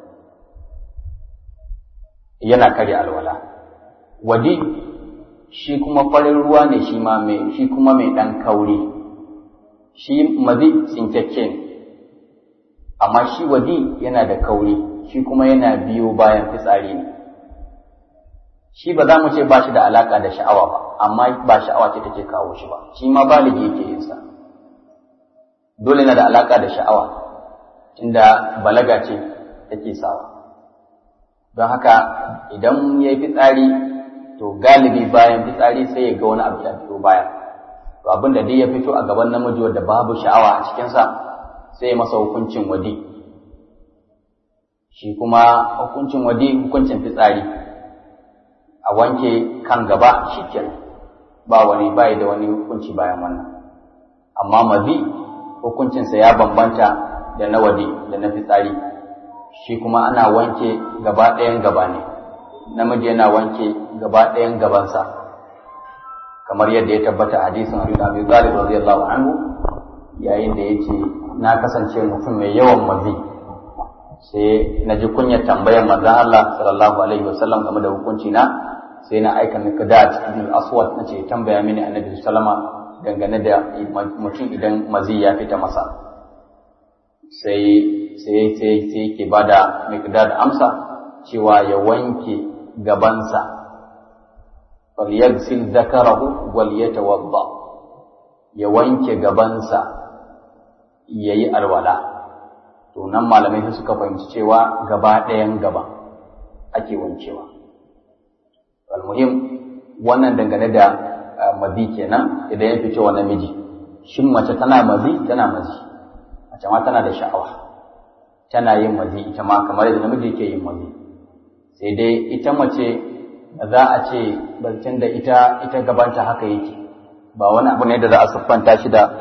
yana karya alwala wadi shi kuma farin ruwa ne shi ma mai shi kuma mai dan kauri shi mazi tsinkakke ne amma shi wadi yana da kauri shi kuma yana biyo bayan fitsari ne shi ba za mu ce ba shi da alaka da sha'awa ba amma ba sha'awa ce take kawo shi ba shi ma baligi yake yin sa dole na da alaka da sha'awa inda balaga ce take sawa don haka idan ya yi fitsari to galibi bayan fitsari sai ya ga wani abu ya fito baya to abin da dai ya fito a gaban namiji wanda babu sha'awa a cikinsa sai ya masa hukuncin wadi shi kuma hukuncin wadi hukuncin fitsari a wanke kan gaba shi kenan ba wani bai da wani hukunci bayan wannan amma mazi hukuncinsa ya bambanta da na wadi da na fitsari shi kuma ana wanke gaba ɗayan gaba ne namiji yana wanke gaba ɗayan gabansa kamar yadda ya tabbata a hadisin Abu Abi Talib radiyallahu anhu yayin da yace na kasance mutum mai yawan mazi sai na ji kunyar tambayar manzon Allah sallallahu alaihi wasallam game da hukunci na sai na aika Miqdad ibn Aswad nace tambaya mini Annabi sallama dangane da mutum idan mazi ya fita masa sai sai sai sai yake bada Miqdad amsa cewa ya wanke gabansa falyagsil zakarahu wal yatawadda ya wanke gabansa yayi alwala to nan malamai suka fahimci cewa gaba ɗayan gaba ake wankewa almuhim wannan dangane da mazi kenan idan ya fice wa namiji shin mace tana mazi tana mazi mace ma tana da sha'awa tana yin mazi ita ma kamar yadda namiji yake yin mazi sai dai ita mace za a ce bancin da ita ita gabanta haka yake ba wani abu ne da za a siffanta shi da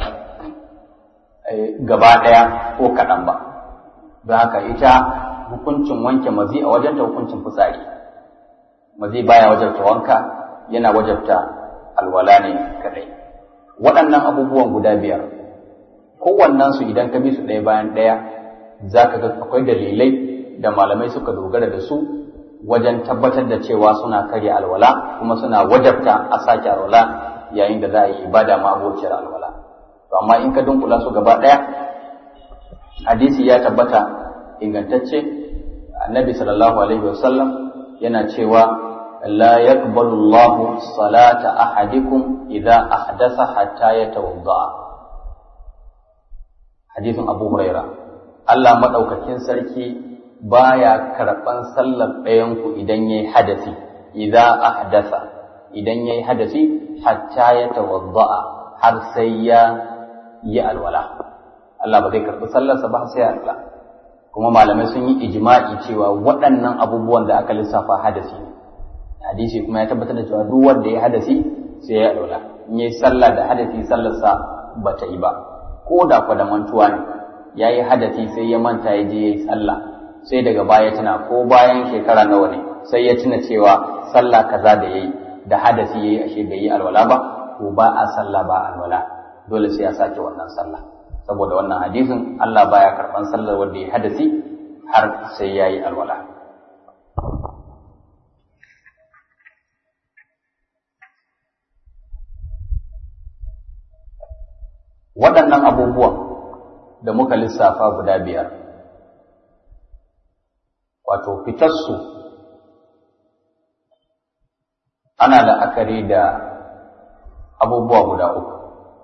gaba ɗaya ko kaɗan ba don haka ita hukuncin wanke mazi a wajenta hukuncin fitsari mazi baya wajabta wanka yana wajabta alwala ne kadai waɗannan abubuwan guda biyar kowannensu idan ka bi su ɗaya bayan ɗaya za ka ga akwai dalilai da malamai suka dogara da su wajen tabbatar da cewa suna karya alwala kuma suna wajabta a sake alwala yayin da za a yi ibada ma abociyar alwala to amma in ka dunkula su gaba ɗaya hadisi ya tabbata ingantacce annabi sallallahu alaihi wasallam yana cewa لا يقبل الله صلاة أحدكم إذا أحدث حتى يتوضأ حديث أبو هريرة الله مدوكاكين سركي بايا كربان صلى بينكو إذن يي حدثي إذا أحدث إذن يي حدثي حتى يتوضأ har sai ya yi alwala Allah ba zai karɓi sallarsa ba sai alwala kuma malamai sun yi ijma'i cewa waɗannan abubuwan da aka lissafa hadasi ne hadisi kuma ya tabbatar da cewa duk wanda ya hadasi sai ya alwala in yayi sallah da hadasi sallarsa ba ta yi ba ko da kwa da mantuwa ne ya yi hadasi sai ya manta ya je ya yi sallah sai daga baya tana ko bayan shekara nawa ne sai ya tuna cewa sallah kaza da yayi da hadasi yayi ashe bai yi alwala ba ko ba a sallah ba alwala dole sai ya sake wannan sallah saboda wannan hadisin Allah baya karban sallar wanda ya hadasi har sai yayi alwala waɗannan abubuwan da muka lissafa guda biyar wato fitarsu ana la'akari da abubuwa guda uku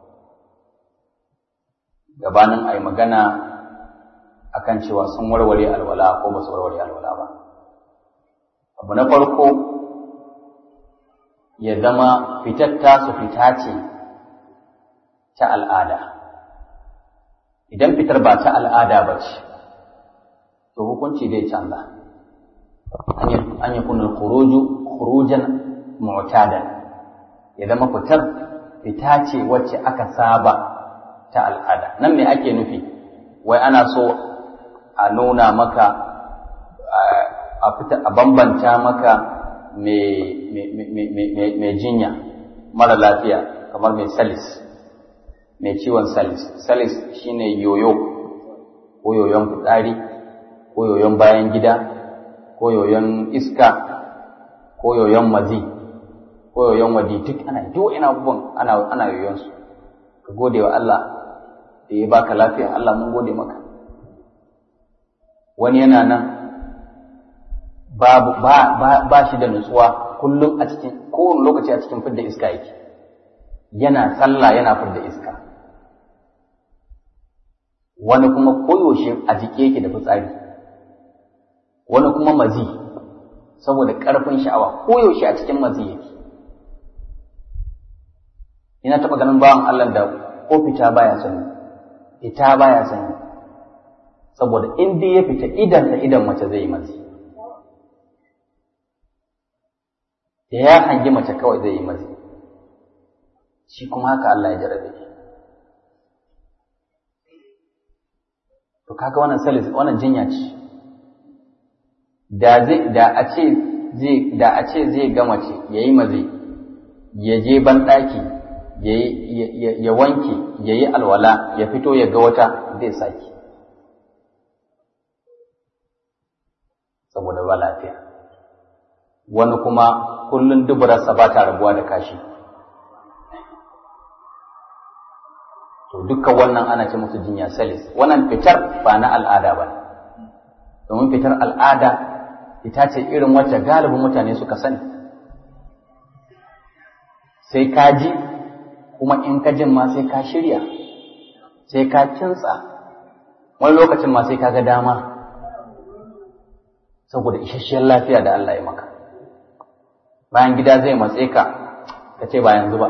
gabanin a yi magana akan cewa sun warware alwala ko ba su warware alwala ba abu na farko ya zama fitar tasu fita ce ta al'ada idan fitar ba ta al'ada ba ce to hukunci zai canza an yi kunan kurujan mu'tadan ya zama fitar fita ce wacce aka saba ta al'ada nan me ake nufi wai ana so a nuna maka a bambanta maka mai jinya mara lafiya kamar mai salis mai ciwon salis salis shine yoyo ko yoyon fitsari ko yoyon bayan gida ko yoyon iska ko yoyon mazi ko yoyon wadi duk ana duk ina abubuwan ana ana yoyon su ka gode wa Allah da ya baka lafiya Allah mun gode maka wani yana nan babu ba, ba, ba shi da nutsuwa kullum a cikin kowane lokaci a cikin fidda iska yake yana sallah yana fidda iska wani kuma koyaushe a jike yake da fitsari wani kuma mazi saboda ƙarfin sha'awa koyaushe a cikin mazi yake ina taɓa ganin bawan Allah da ko fita baya sani fita baya sani saboda in dai ya fita idan da idan mace zai yi mazi da ya hangi mace kawai zai yi mazi shi kuma haka Allah ya jarabe shi to kaga wannan salis wannan jinya ce da zai da a ce zai da a ce zai ga mace yayi mazi ya je ban daki ya wanke ya yi alwala ya fito ya ga wata zai saki saboda ba lafiya wani kuma kullum duburarsa ba ta rabuwa da kashi to dukkan wannan ana ce musu jinya salis wannan fitar ba na al'ada ba domin fitar al'ada ita ce irin wacce galibin mutane suka sani sai ka ji kuma in ka jin ma sai ka shirya sai ka kintsa wani lokacin ma sai ka ga dama saboda isasshiyar lafiya da Allah ya maka bayan gida zai matse ka ka ce ba yanzu ba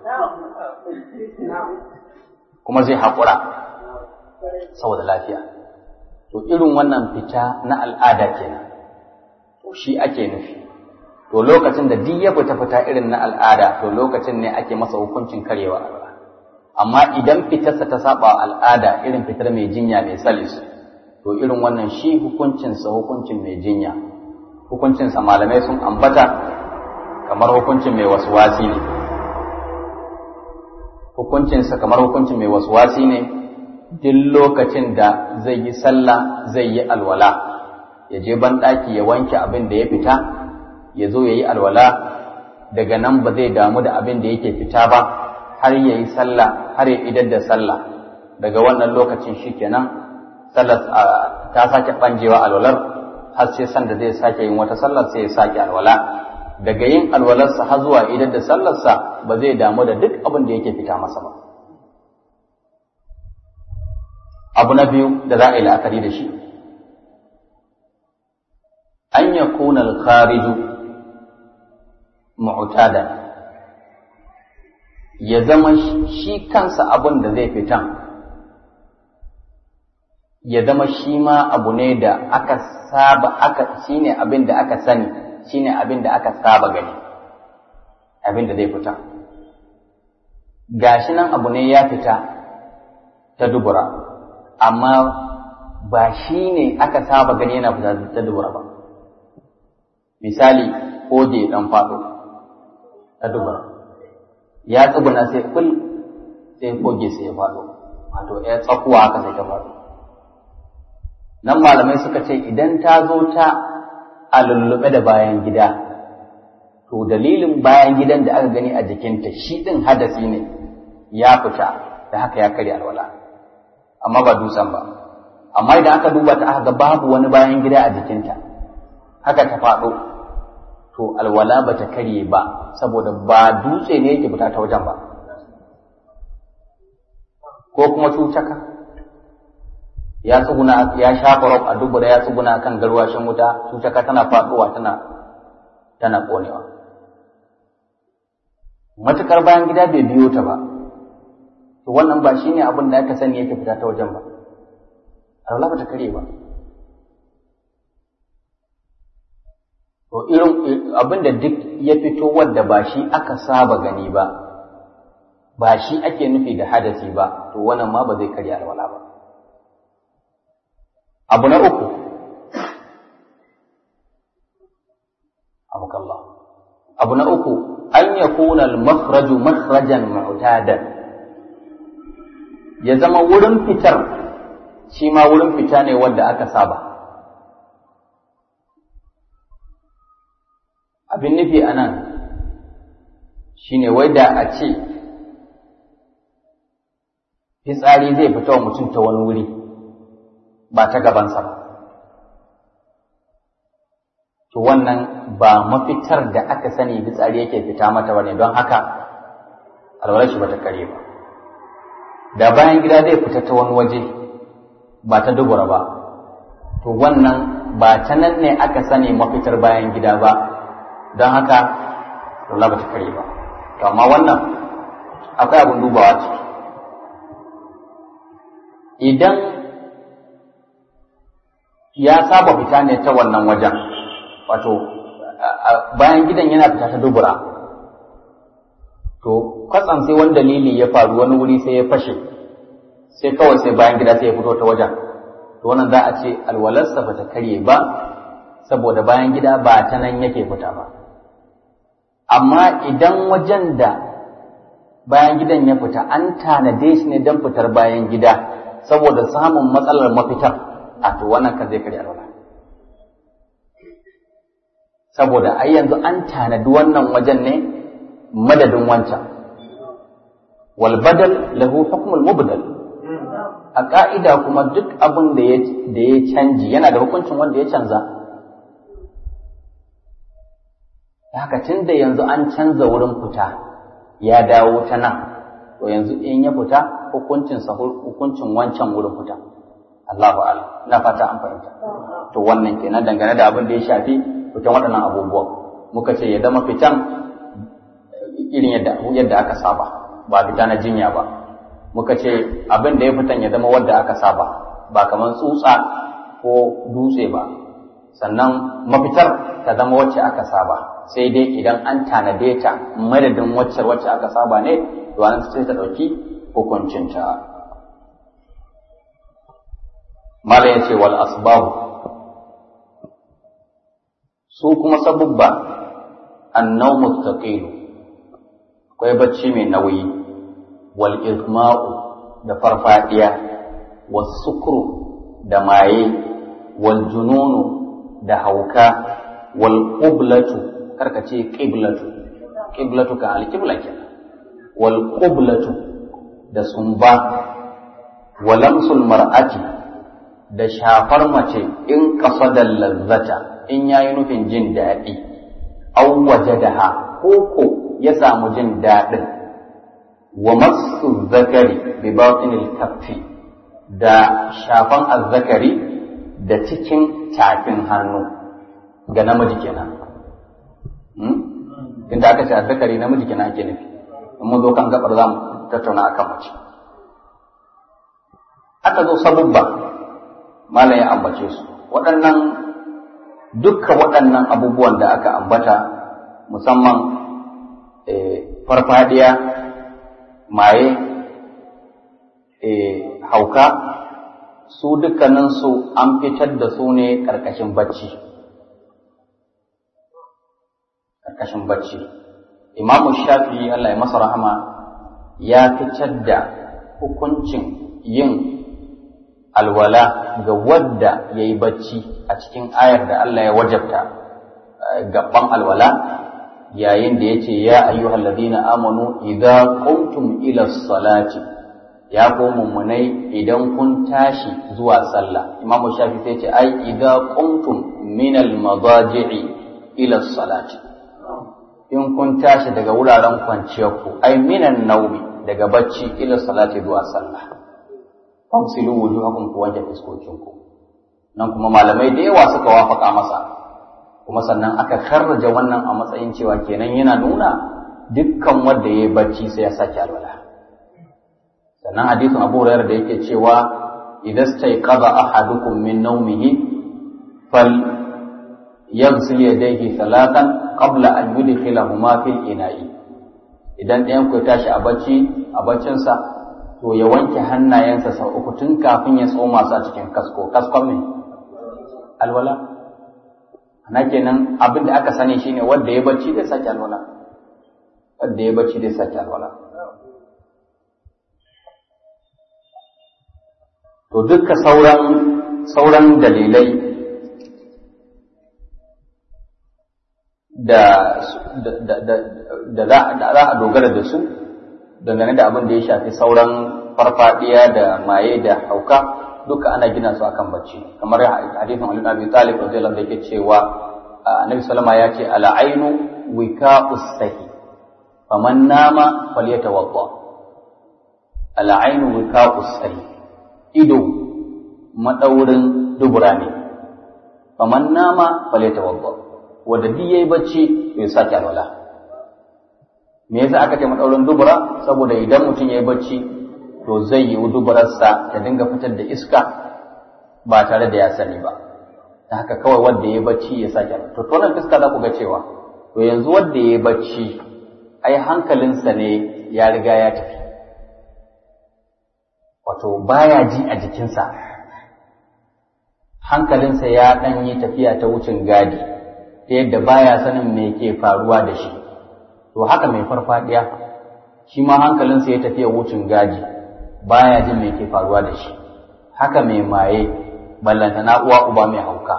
kuma zai haƙura saboda lafiya to irin wannan fita na al'ada kenan to shi ake nufi to lokacin da duk ya fita fita irin na al'ada to lokacin ne ake masa hukuncin karyewa al'ada amma idan fitarsa ta saba al'ada irin fitar mai jinya mai salis to irin wannan shi hukuncinsa hukuncin mai jinya hukuncinsa malamai sun ambata kamar hukuncin mai waswasi ne hukuncinsa kamar hukuncin mai waswasi ne duk lokacin da zai yi sallah zai yi alwala ya je banɗaki ya wanke abin da ya fita ya zo ya yi alwala daga nan ba zai damu da abin da yake fita ba har ya yi sallah har ya idar da sallah daga wannan lokacin shi kenan sallar ta sake ɓanjewa alwalar har sai sanda zai sake yin wata sallar sai ya sake alwala daga yin alwalarsa har zuwa idar da sallarsa ba zai damu da duk abin da yake fita masa ba abu na biyu da za a yi la'akari da shi an yakuna al-khariju mu'tada ya zama shi kansa abin da zai fitan ya zama shi ma abu ne da aka saba aka shine abin da aka sani shine abin da aka saba gani abin da zai fita gashi nan abu ne ya fita ta dubura amma ba shi ne aka saba gani yana fita ta dubura ba misali koje dan faɗo ta dubura ya tsuguna sai kul sai koge sai ya faɗo wato ya tsakuwa haka sai ta faɗo nan malamai suka ce idan ta zo ta a lullube da bayan gida to dalilin bayan gidan da aka gani a jikinta shi ɗin hadasi ne ya fita da haka ya karya alwala amma ba dusan ba amma idan aka duba ta aka ga babu wani bayan gida a jikinta haka ta faɗo to alwala ba ta karye ba saboda ba dutse ne yake fita ta wajen ba ko kuma cucaka ya tsuguna ya shafa rob a dubura ya tsuguna kan garwashin wuta cucaka tana faɗowa tana tana ƙonewa matukar bayan gida bai biyo ta ba to wannan ba shine abin da aka sani yake fita ta wajen ba alwala ba ta karye ba To irin abin da duk ya fito wadda ba shi aka saba gani ba, ba shi ake nufi da hadasi ba, to wannan ma ba zai karya alwala ba. Abu na uku, abukallah. Abu na uku, an ya kuna makhraju makhrajan mu'tadan ya zama wurin fitar, shi ma wurin fita ne wadda aka saba. abin nufi a nan shi ne wai da a ce fitsari zai fita wa mutum ta wani wuri ba ta gabansa ba to wannan ba mafitar da aka sani fitsari yake fita mata ba ne don haka alwalar shi ba ta kare ba da bayan gida zai fita ta wani waje ba ta dubura ba to wannan ba ta nan ne aka sani mafitar bayan gida ba don haka rola ba ta kare ba to amma wannan akwai abin dubawa ciki idan ya saba fita ne ta wannan wajen wato bayan gidan yana fita ta dubura to kwatsan sai wani dalili ya faru wani wuri sai ya fashe sai kawai sai bayan gida sai ya fito ta wajen to wannan za a ce alwalarsa ba ta karye ba saboda bayan gida ba ta nan yake fita ba amma idan wajen da bayan gidan ya fita an tanade shi ne don fitar bayan gida saboda samun matsalar mafitar a to wannan kan zai karya alwala saboda ai yanzu an tanadi wannan wajen ne madadin wancan wal badal lahu hukmul mubdal a ka'ida kuma duk abin da ya da ya canji yana da hukuncin wanda ya canza haka tunda yanzu an canza wurin fita ya dawo ta nan to yanzu in ya fita hukuncin sa hukuncin wancan wurin fita Allahu a'lam ina fata an fahimta to wannan kenan dangane da abin da ya shafi fitan waɗannan abubuwan muka ce ya zama fitan irin yadda yadda aka saba ba fita na jinya ba muka ce abin da ya fitan ya zama wanda aka saba ba kamar tsutsa ko dutse ba sannan mafitar ta zama wacce aka saba sai dai idan an tanade ta madadin wacce wacce aka saba ne to an sai ta ɗauki hukuncinta mala ya ce wal asbabu su kuma sabubba annau mustaqilu akwai bacci mai nauyi wal igma'u da farfadiya was sukru da maye wal jununu da hauka wal qiblatu karka ce qiblatu qiblatu ka al qibla kenan wal qiblatu da sumba walamsul mar'ati da shafar mace in qasadal lazzata in ya yi nufin jin daɗi, an waje da ha, ko ya samu jin daɗin, wa masu zakari bi batinil kaffi da shafan azzakari da cikin tafin hannu ga namiji kenan. Inda aka ce azzakari namiji kenan ake nufi, in mun zo kan gabar za mu tattauna akan mace. Aka zo sabubba, malam ya ambace su, waɗannan dukkan waɗannan abubuwan da aka ambata musamman farfadiya maye hauka su dukkaninsu an fitar da su ne ƙarƙashin bacci ƙarƙashin bacci imamu shafi Allah ya masa rahama ya fitar da hukuncin yin alwala ga wadda ya yi bacci a cikin ayar da Allah ya wajabta gaban alwala yayin da ya ce ya ayyuhal ladina amanu idza qumtum ila salati ya ko mummunai idan kun tashi zuwa sallah imam shafi sai ce ai idza qumtum min al madaji'i ila salati in kun tashi daga wuraren kwanciyar ku ai minan naumi daga bacci ila salati zuwa sallah famsilu wujuhakum ku wanke fuskokinku nan kuma malamai da yawa suka wafaka masa kuma sannan aka karraja wannan a matsayin cewa kenan yana nuna dukkan wanda yayi bacci sai ya sake alwala sannan hadisin Abu Hurairah da yake cewa idan stayqadha ahadukum min nawmihi fal yaghsil yadayhi salatan qabla an yudkhilahuma fil ina'i idan ɗayan ku ya tashi a bacci a baccinsa to ya wanke hannayensa sau uku tun kafin ya tsoma su a cikin kasko kaskon ne alwala ana kenan abin da aka sani shine wanda ya bacci zai sake alwala wanda ya bacci zai sake alwala to duka sauran sauran dalilai da da za a dogara da su dangane da abin da ya shafi sauran farfadiya da maye da hauka duka ana gina su akan bacci kamar hadisin Ali bin Abi Talib radiyallahu anhu yake cewa Annabi sallama ya ce ala ainu wika'us sahi faman nama falyatawadda ala ainu wika'us sahi ido madaurin dubura ne faman nama falyatawadda wanda duk yayi bacci to ya sake alwala me yasa aka ce madaurin dubura saboda idan mutum yayi bacci to zai yi duburarsa ta dinga fitar da iska ba tare da ya sani ba ta haka kawai wanda yayi bacci ya sake to to nan fiska za ku ga cewa to yanzu wanda yayi bacci ai hankalinsa ne ya riga ya tafi wato baya ji a jikinsa hankalinsa ya ɗan yi tafiya ta wucin gadi ta yadda baya sanin me ke faruwa da shi to haka mai farfadiya shi ma hankalinsa ya tafiya wucin gadi baya jin me ke faruwa da shi haka mai maye ballanta na uwa uba mai hauka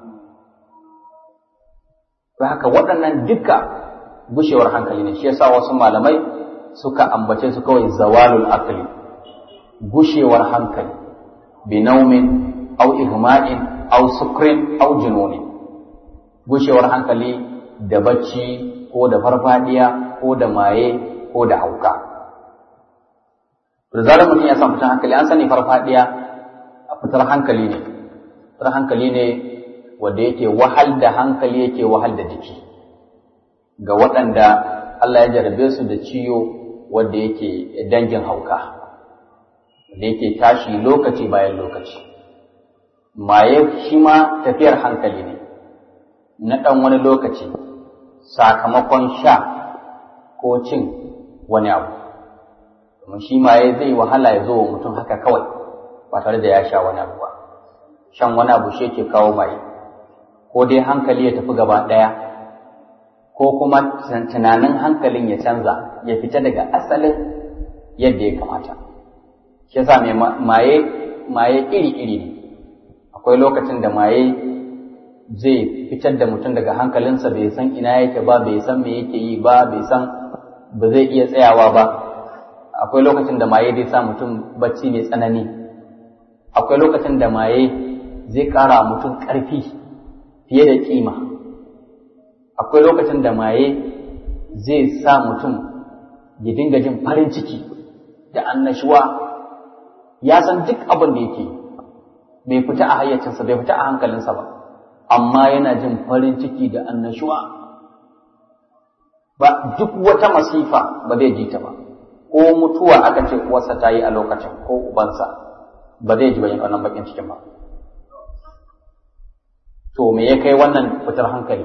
haka waɗannan duka gushewar hankali ne shi yasa wasu malamai suka ambace su kawai zawalul akli gushewar hankali binaumin au ihma'in au sukrin au jununin gushewar hankali da bacci ko da farfadiya ko da maye ko da hauka da zarar mutum ya san fitar hankali an sani farfadiya a fitar hankali ne fitar hankali ne wanda yake wahal da hankali yake wahal da jiki ga waɗanda Allah ya jarabe su da ciwo wanda yake dangin hauka da yake tashi lokaci bayan lokaci maye shi ma tafiyar hankali ne na ɗan wani lokaci sakamakon sha ko cin wani abu domin shi maye zai wahala ya zo wa mutum haka kawai ba tare da ya sha wani abu ba shan wani abu shi yake kawo maye ko dai hankali ya tafi gaba ɗaya ko kuma tunanin hankalin ya canza ya fita daga asalin yadda ya kamata shi yasa mai maye maye iri-iri ne akwai lokacin da maye zai fitar da mutum daga hankalinsa bai san ina yake ba bai san me yake yi ba bai san ba zai iya tsayawa ba akwai lokacin da maye zai sa mutum bacci mai tsanani akwai lokacin da maye zai ƙara mutum ƙarfi fiye da kima akwai lokacin da maye zai sa mutum ya dinga jin farin ciki da annashuwa ya san duk abin da yake bai fita a hayyacinsa bai fita a hankalinsa ba amma yana jin farin ciki da annashuwa ba duk wata masifa ba zai ji ta ba ko mutuwa aka ce uwarsa ta yi a lokacin ko ubansa ba zai ji bayan wannan bakin cikin ba to me ya kai wannan fitar hankali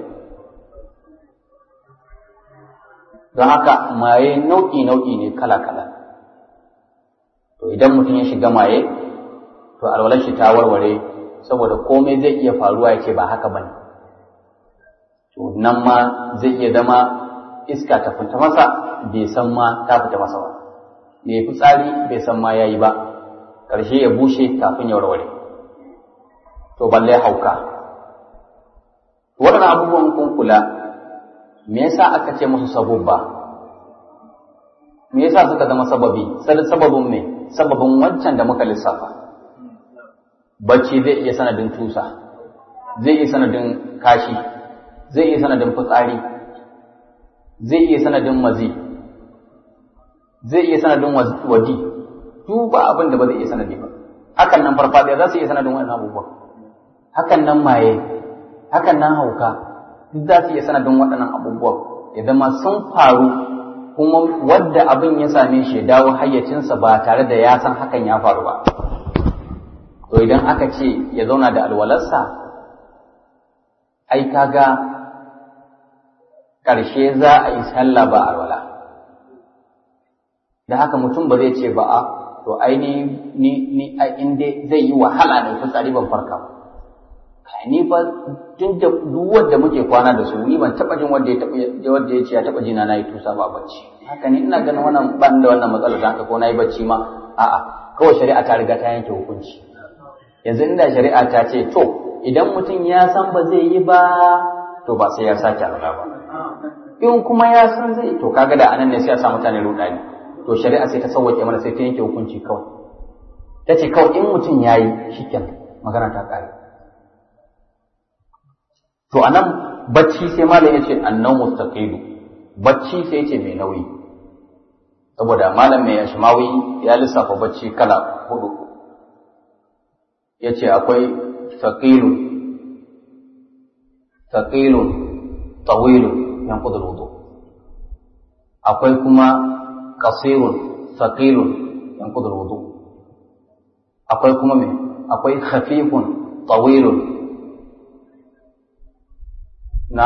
don haka maye nau'i nau'i ne kala kala to idan mutum ya shiga maye to alwalar shi ta warware saboda komai zai iya faruwa ya ce ba haka bane to nan ma zai iya zama iska ta fita masa bai san ma ta fita masa ba mai fitsari bai san ma yayi ba ƙarshe ya bushe kafin ya warware to balle hauka waɗannan abubuwan kun kula me yasa aka ce musu sabubba me yasa suka zama sababi sababin me sababin wancan da muka lissafa bacci zai iya sanadin tusa zai iya sanadin kashi zai iya sanadin fitsari zai iya sanadin mazi zai iya sanadin waji duk ba abin da ba zai iya sanadi ba hakan nan farfadiya za su iya sanadin wannan abubuwa hakan nan maye hakan nan hauka duk za su iya sanadin waɗannan abubuwa ya zama sun faru kuma wadda abin ya same shi ya dawo hayyacinsa ba tare da ya san hakan ya faru ba to idan aka ce ya zauna da alwalarsa ai kaga ƙarshe za a yi sallah ba alwala da haka mutum ba zai ce ba a to ai ni ni ni ai inda zai yi wahala ne fitsari ban farka ba kai ni fa tun da duk wanda muke kwana da su ni ban taba jin wanda ya taba wanda ya ce ya taba jina na yi tusa ba bacci haka ni ina ganin wannan ban da wannan matsalar da haka ko na yi bacci ma a'a kawai shari'a ta riga ta yanke hukunci yanzu inda shari'a ta ce to idan mutum ya san ba zai yi ba to ba sai ya sake alwala ba in kuma ya san zai to kaga da anan ne sai ya sa mutane rudani to shari'a sai ta sauwake mana sai ta yanke hukunci kawai ta ce kawai in mutum ya yi shikenan magana ta kare to anan bacci sai malam ya ce annan mustaqilu bacci sai ya ce mai nauyi saboda malam mai ashmawi ya lissafa bacci kala hudu ya ce akwai saqilu thaqilun tawilun yanqudu alwudu akwai kuma qasirun thaqilun yanqudu alwudu akwai kuma me akwai khafifun tawilun na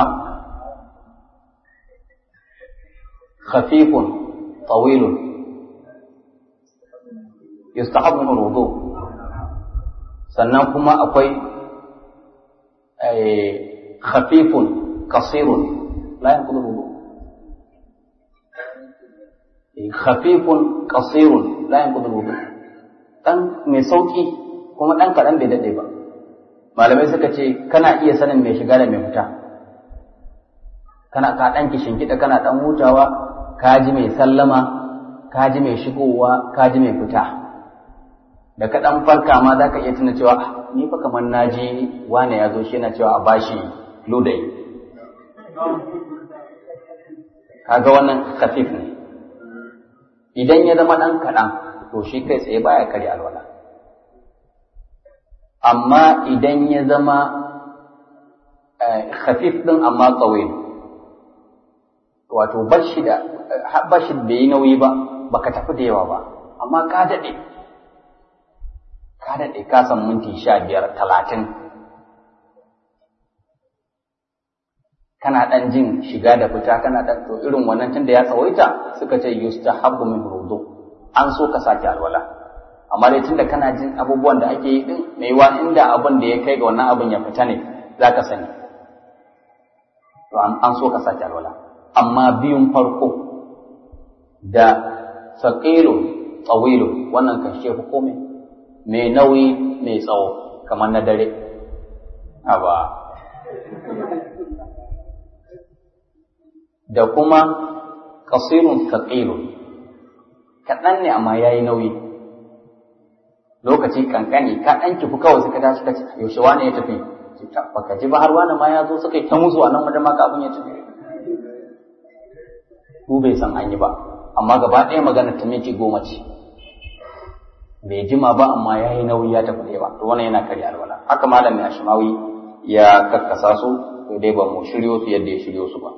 khafifun tawilun yustahabbu min alwudu sannan kuma akwai khafifun qasirun la yanqudu alwudu khafifun qasirun la yanqudu alwudu dan mai sauki kuma dan kadan bai dade ba malamai suka ce kana iya sanin mai shiga da mai fita kana ka dan kishin kida kana dan hutawa ka ji mai sallama ka ji mai shigowa ka ji mai fita da ka dan farka ma za ka iya tuna cewa ni fa kamar na ji wane ya zo shi yana cewa a bashi ludayi kaga wannan khafif ne idan ya zama dan kaɗan to shi kai tsaye baya karya alwala amma idan ya zama khafif din amma tsawai wato bashi da bashi bai yi nauyi ba baka tafi da yawa ba amma ka daɗe ka daɗe ka san minti sha biyar talatin kana ɗan jin shiga da fita kana ɗan to irin wannan tun da ya tsawaita suka ce yustahabbu min rudu an so ka sake alwala amma dai tunda kana jin abubuwan da ake yi din mai wa inda abin da ya kai ga wannan abin ya fita ne za ka sani to an so ka sake alwala amma biyun farko da saqilu tsawilu wannan kan shefu komai mai nauyi mai tsawo kamar na dare aba da kuma kasirun thaqilun kaɗan ne amma ya yi nauyi lokaci kankani ka ɗan kifu kawai suka tashi ka yaushe wani ya tafi baka ji ba har wani ma ya zo suka yi ta musu a nan wajen maka abin ya tafi ku bai san an yi ba amma gaba ɗaya magana ta minti goma ce bai jima ba amma ya yi nauyi ya tafi ɗaya ba to wannan yana karya alwala haka malamin ashimawi ya kakkasa su to dai ba mu shiryo su yadda ya shiryo su ba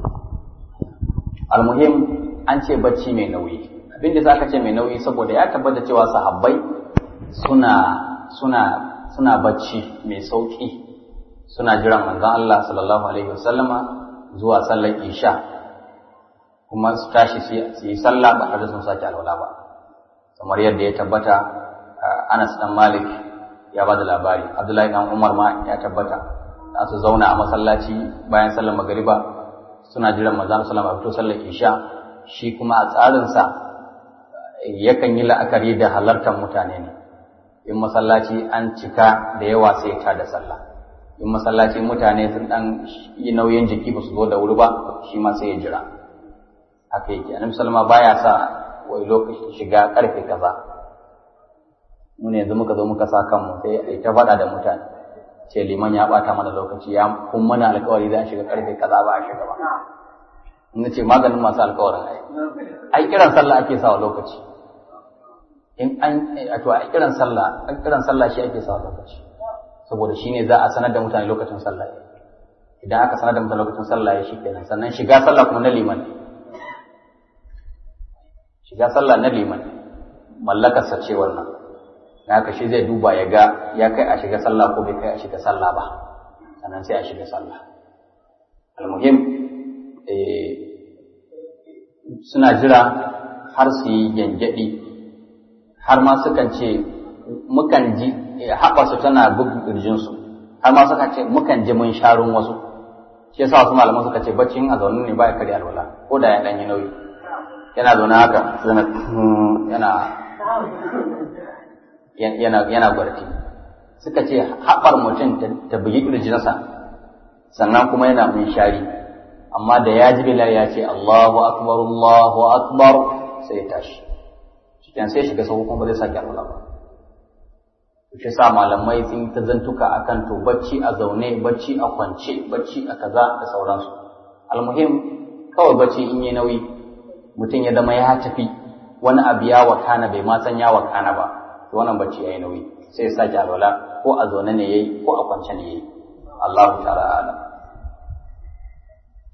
almuhim an ce bacci mai nauyi abin da zaka ce mai nauyi saboda ya tabbata cewa sahabbai suna suna suna bacci mai sauki suna jiran manzon Allah sallallahu alaihi wasallama zuwa sallar isha kuma su tashi su yi sallah ba tare da sun sake alwala ba kamar yadda ya tabbata Anas dan Malik ya ba da labari Abdullahi dan Umar ma ya tabbata za su zauna a masallaci bayan sallar magariba suna jiran manzon sallallahu alaihi fito sallar isha shi kuma a tsarinsa yakan yi la'akari da halartar mutane ne in masallaci an cika da yawa sai ta da sallah in masallaci mutane sun dan yi nauyin jiki ba su zo da wuri ba shi ma sai ya jira haka yake annabi sallama baya sa wai lokaci shiga karfe kaza mun yanzu muka zo muka sa kanmu sai ai ta faɗa da mutane ce liman ya bata mana lokaci ya kun mana alkawari za a shiga karfe kaza ba a shiga ba in ce maganin masu alkawarin ai ai kiran sallah ake sawa lokaci in an to ai kiran sallah an kiran sallah shi ake sawa lokaci saboda shine za a sanar da mutane lokacin sallah idan aka sanar da mutane lokacin sallah ya kenan sannan shiga sallah kuma na liman shiga sallah na liman mallakarsa ce wannan na haka shi zai duba ya ga ya kai a shiga sallah ko bai kai a shiga sallah ba sannan sai a shiga sallah almuhim suna jira har su yi gyangyaɗi har ma sukan ce mukan ji haɓarsu tana bugun ƙirjinsu har ma sukan ce mukan ji mun sharun wasu shi yasa wasu malaman suka ce baccin a zaune ne baya karya alwala ko da ya ɗan yi nauyi yana zaune haka yana yana yana gwarti suka ce haɓar mutum ta bugi ƙirjinsa sannan kuma yana mun shari amma da ya ji bilal ya ce Allahu akbar Allahu akbar sai ya tashi cikin sai shiga sahu kuma zai sake alwala ba shi sa malamai sun ta zantuka akan to bacci a zaune bacci a kwance bacci a kaza da sauransu almuhim kawai bacci in yi nauyi mutum ya zama ya tafi wani abu ya wakana bai ma san ya wakana ba to wannan bacci yayi nauyi sai ya sake alwala ko a zaune ne yayi ko a kwance ne yayi Allahu ta'ala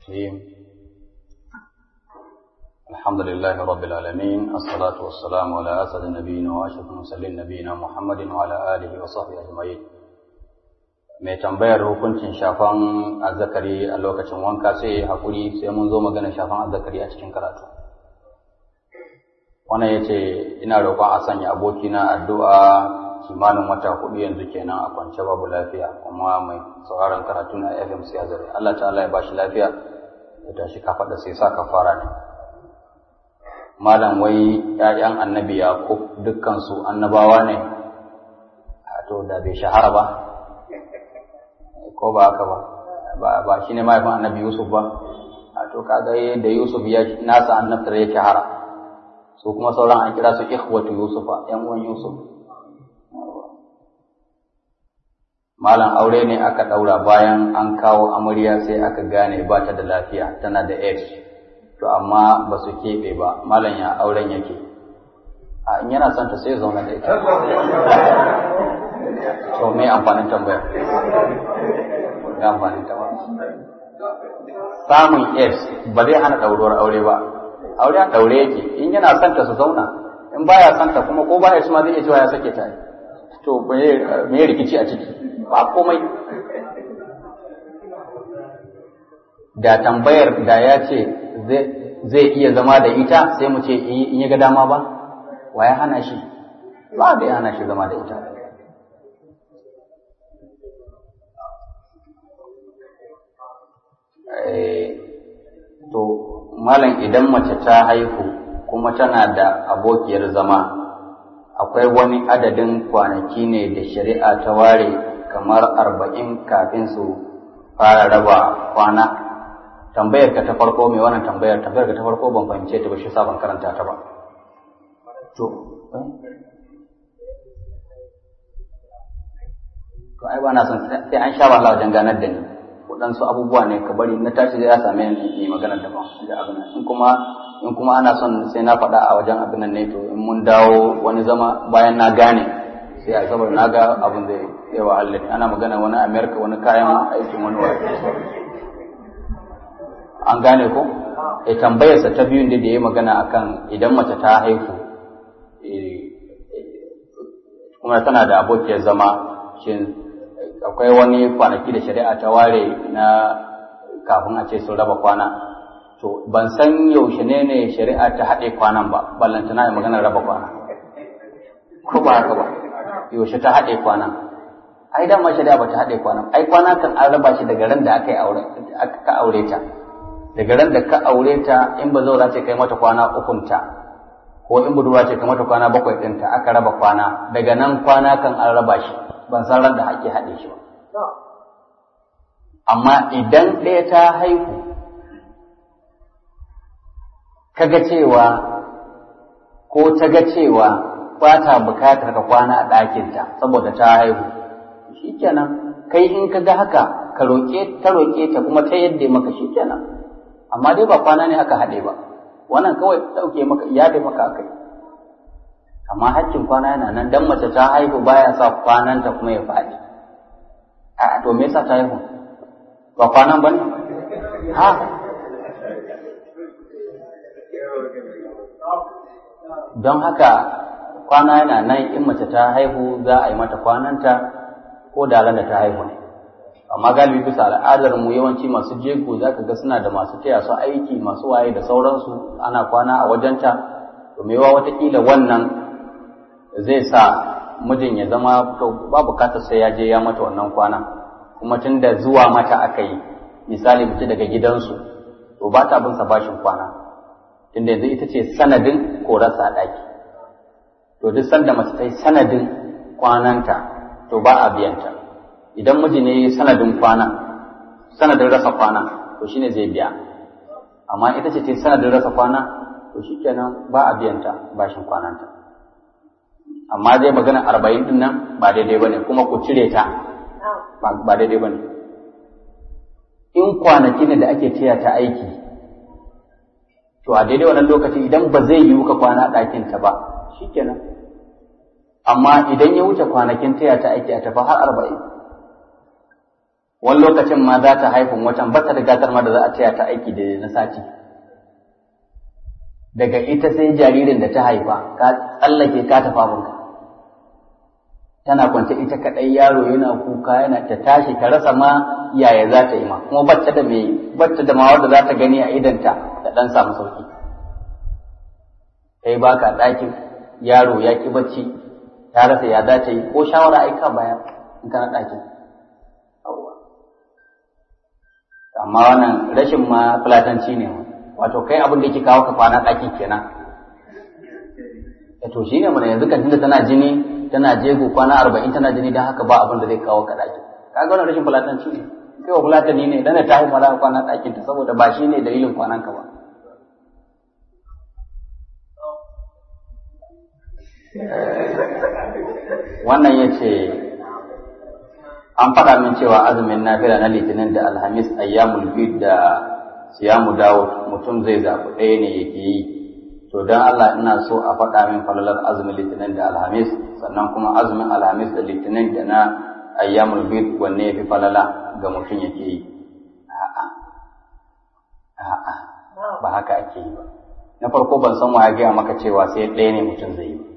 الحمد لله رب العالمين الصلاة والسلام على أسد النبيين وأشرف المرسلين نبينا محمد وعلى آله وصحبه أجمعين mai tambayar hukuncin shafan azzakari a lokacin wanka sai hakuri sai mun zo magana shafan azzakari a cikin karatu wannan ya ce ina roƙon a sanya abokina addu'a kimanin wata hudu yanzu kenan a kwance babu lafiya kuma mai sauraron karatu na fm sai zare Allah ta'ala ya bashi lafiya ya tashi kafaɗa sai sa kafara ne malam wai ‘ya'yan annabi Yaqub dukkansu annabawa ne, to da bai shahara ba, ko ba haka ba, ba shi ne mahaifin annabi Yusuf ba, a to kaga da Yusuf ya nasa annabtar ya shahara, su kuma sauran an kira su ikhwatu Yusufa, ‘yan uwan Yusuf. Malam aure ne aka ɗaura bayan an kawo amarya sai aka gane ba ta da lafiya, tana da AIDS. to amma ba su keɓe ba malam ya auren yake a in yana son ta sai zauna da ita to me amfanin tambaya ga amfanin tambaya samun aids ba zai hana ɗauruwar aure ba aure an ɗaure yake in yana son ta su zauna in baya son ta kuma ko baya ma zai iya cewa ya sake ta to me rikici a ciki ba komai da tambayar da ya ce zai iya zama da ita sai mu ce in ya ga dama ba wa ya hana shi ba da ya hana shi zama da ita to malam idan mace ta haihu kuma tana da abokiyar zama akwai wani adadin kwanaki ne da shari'a ta ware kamar arba'in kafin su fara raba kwana tambayar ka ta farko mai wannan tambayar tambayar ka ta farko ban fahimce ta ba shi sa ban karanta ta ba to to ai ba na son sai an sha wahala wajen ganar da ni waɗansu abubuwa ne ka bari na tashi zai ya same ni yi maganar da ban da abin in kuma in kuma ana son sai na faɗa a wajen abin nan ne to in mun dawo wani zama bayan na gane sai a saboda na ga abin zai yawa Allah ana magana wani Amerika wani kayan aikin wani wani an gane ko e tambayarsa ta biyun da ya magana akan idan mace ta haihu kuma tana da abokiyar zama shin akwai wani kwanaki da shari'a ta ware na kafin a ce sun raba kwana to ban san yaushe ne ne shari'a ta haɗe kwanan ba ballantana ya magana raba kwana ko ba haka ba yaushe ta haɗe kwana ai dama shari'a ba ta haɗe kwana ai kwana kan an raba shi daga ran da aka yi aure aka aure ta daga ran da ka aure ta in ba zaura ce kai mata kwana ukunta ko in budurwa ce kai mata kwana bakwai ɗinta aka raba kwana daga nan kwana kan an raba shi ban san ran da ake haɗe shi ba amma idan ɗaya ta haihu kaga cewa ko ta ga cewa ba ta bukatar ka kwana a ɗakinta saboda ta haihu shikenan kai in ka ga haka ka roƙe ta roƙe ta kuma ta yadda maka shikenan amma dai ba kwana ne aka haɗe ba wannan kawai ɗauke maka iyade maka akai amma hakkin kwana yana nan dan mace ta haihu baya sa kwananta kuma ya faɗi a to me yasa ta haihu ba kwanan bane ha don haka kwana yana nan in mace ta haihu za a yi mata kwananta ko da ran da ta haihu ne amma galibi bisa al'adar mu yawanci masu jego za ka ga suna da masu taya su aiki masu waye da sauransu ana kwana a wajenta to mewa watakila wannan zai sa mijin ya zama to ba bukatar sai ya je ya mata wannan kwana kuma tun da zuwa mata aka yi misali mutu daga gidansu to ba ta bin sa bashin kwana tunda yanzu ita ce sanadin korarsa a ɗaki to duk sanda mace ta yi sanadin kwananta to ba a biyanta idan miji ne sanadin kwana sanadin rasa kwana to shine zai biya amma ita ce ta yi sanadin rasa kwana to shikenan ba a biyanta bashin kwananta amma zai magana arba'in din nan ba daidai bane kuma ku cire ta ba daidai bane in kwanaki ne da ake taya ta aiki to a daidai wannan lokaci idan ba zai yiwu ka kwana a ɗakin ta ba shikenan amma idan ya wuce kwanakin taya ta aiki a tafi har arba'in wani lokacin ma za ta haifun watan ba ta da gatar ma da za a taya ta aiki da na sati daga ita sai jaririn da ta haifa ka tsallake ka tafi abinka tana kwance ita kaɗai yaro yana kuka yana ta tashi ta rasa ma yaya za ta yi ma kuma bacce da mai bacce da ma wanda za ta gani a idanta da ɗan samu sauki kai baka ɗakin yaro ya ki bacci ta rasa ya za ta yi ko shawara aika baya in kana ɗakin amma wannan rashin ma fulatanci ne wato kai abin da yake kawo ka kwana ɗakin kenan to shi ne mana yanzu kan tunda tana jini tana jego kwana arba'in tana jini don haka ba abin da zai kawo ka ɗaki kaga wannan rashin fulatanci ne kai wa fulatani ne dana ta haifa za kwana ɗakin ta saboda ba shi ne dalilin kwanan ka ba wannan ya ce an faɗa min cewa azumin nafila na litinin da alhamis ayyamul bid da siyamu dawud mutum zai zaɓi ɗaya ne yake yi to don Allah ina so a faɗa min falalar azumin litinin da alhamis sannan kuma azumin alhamis da litinin da na ayyamul bid wanne ya fi falala ga mutum yake yi a'a a'a ba haka ake yi ba na farko ban san ya gaya maka cewa sai ɗaya ne mutum zai yi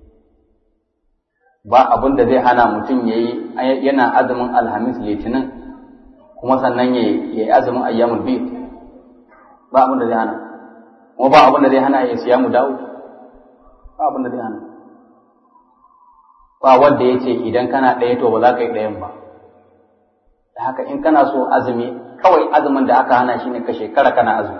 ba abin da zai hana mutum ya yi yana azumin alhamis litinin kuma sannan ya yi azumin ayyamul bid ba abin da zai hana kuma ba abin da zai hana ya siya mu dawo ba abin da zai hana ba wanda ya ce idan kana ɗaya to ba za ka yi ɗayan ba da haka in kana so azumi kawai azumin da aka hana shine ka shekara kana azumi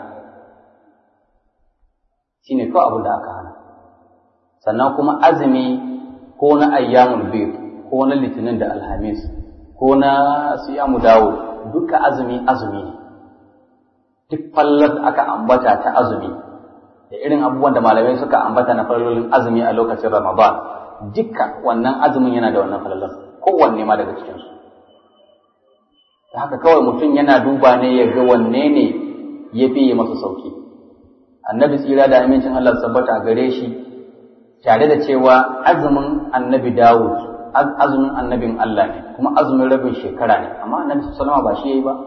shine kawai abin da aka hana sannan kuma azumi ko na ayyamul bid ko na litinin da alhamis ko na siyamu dawo duka azumi azumi ne duk fallar aka ambata ta azumi da irin abubuwan da malamai suka ambata na falalolin azumi a lokacin Ramadan dukka wannan azumin yana da wannan falalar kowanne ma daga cikinsu da haka kawai mutum yana duba ne ya ga wanne ne ya fi masa sauki annabi tsira da amincin Allah sabbata a gare shi tare da cewa azumin annabi Dawud azumin annabin Allah ne kuma azumin rabin shekara ne amma annabi sallama ba shi yayi ba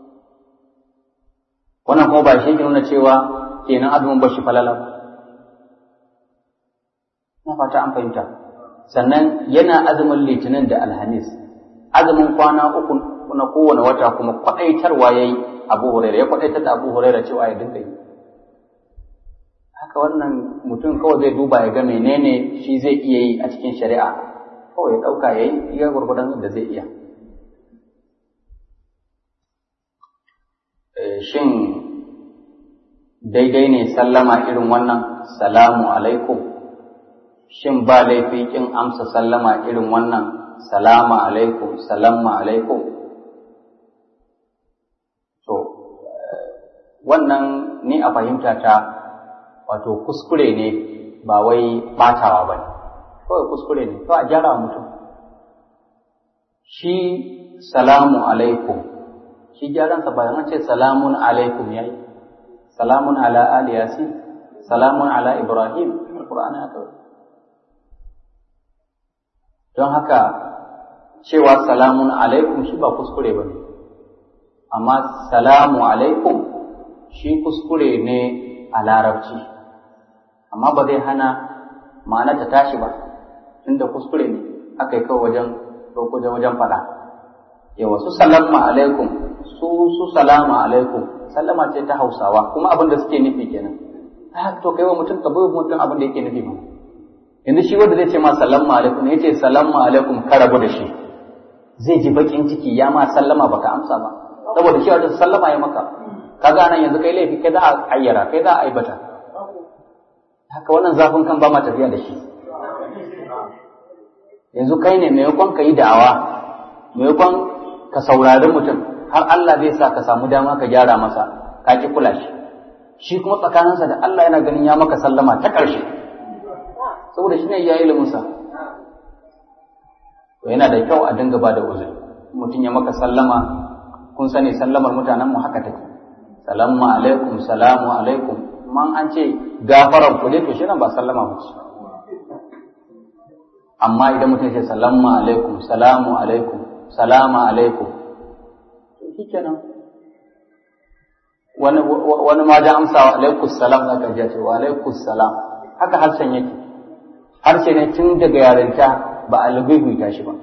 wannan kuma ba shi ke nuna cewa kenan azumin bashi falala ba na fata an fahimta sannan yana azumin litinin da alhamis azumin kwana uku na kowane wata kuma kwaɗaitarwa ya yi abu huraira ya kwaɗaitar da abu huraira cewa ya dinga yi haka wannan mutum kawai zai duba ya ga menene shi zai iya yi a cikin shari'a kawai ya ɗauka ya yi iya gwargwadon da zai iya shin daidai ne sallama irin wannan salamu alaikum shin ba laifi kin amsa sallama irin wannan salama alaikum salama alaikum to wannan ni a fahimta ta wato kuskure ne ba wai batawa ba ne kawai kuskure ne to a gyara mutum shi salamu alaikum shi gyaransa bayan an ce salamun alaikum yayi salamun ala ali yasin salamun ala ibrahim alqur'ani aka don haka cewa salamun alaikum shi ba kuskure ba ne amma salamu alaikum shi kuskure ne a larabci amma ba zai hana ma'ana ta tashi ba tunda kuskure ne aka yi kawai wajen wajen wajen faɗa yawa su salama alaikum su su salama alaikum sallama ce ta hausawa kuma abin da suke nufi kenan a to kai wa mutum ka bai mutum abin da yake nufi ba yanzu shi wanda zai ce ma salamu alaikum ne yace salamu alaikum ka rabu da shi zai ji bakin ciki ya ma sallama baka amsa ba saboda shi wajen sallama ya maka kaga nan yanzu kai laifi kai za a ayyara kai za a aibata haka wannan zafin kan ba ma tafiya da shi yanzu kai ne maimakon ka yi da'awa maimakon ka saurari mutum har Allah zai sa ka samu dama ka gyara masa ka ki kula shi shi kuma tsakaninsa da Allah yana ganin ya maka sallama ta ƙarshe saboda shi ne ya yi iliminsa to yana da kyau a dinga ba da uzuri mutum ya maka sallama kun sani sallamar mutanenmu haka take salamu alaikum salamu alaikum man an ce gafarar ku dai to shi nan ba sallama ba ce amma idan mutum ya ce salamu alaikum salamu alaikum salama alaikum shikenan wani wani ma da amsa wa alaikus salam zaka ji ce wa alaikus salam haka harshen yake harshe ne tun daga yarinta ba a lugubuta shi ba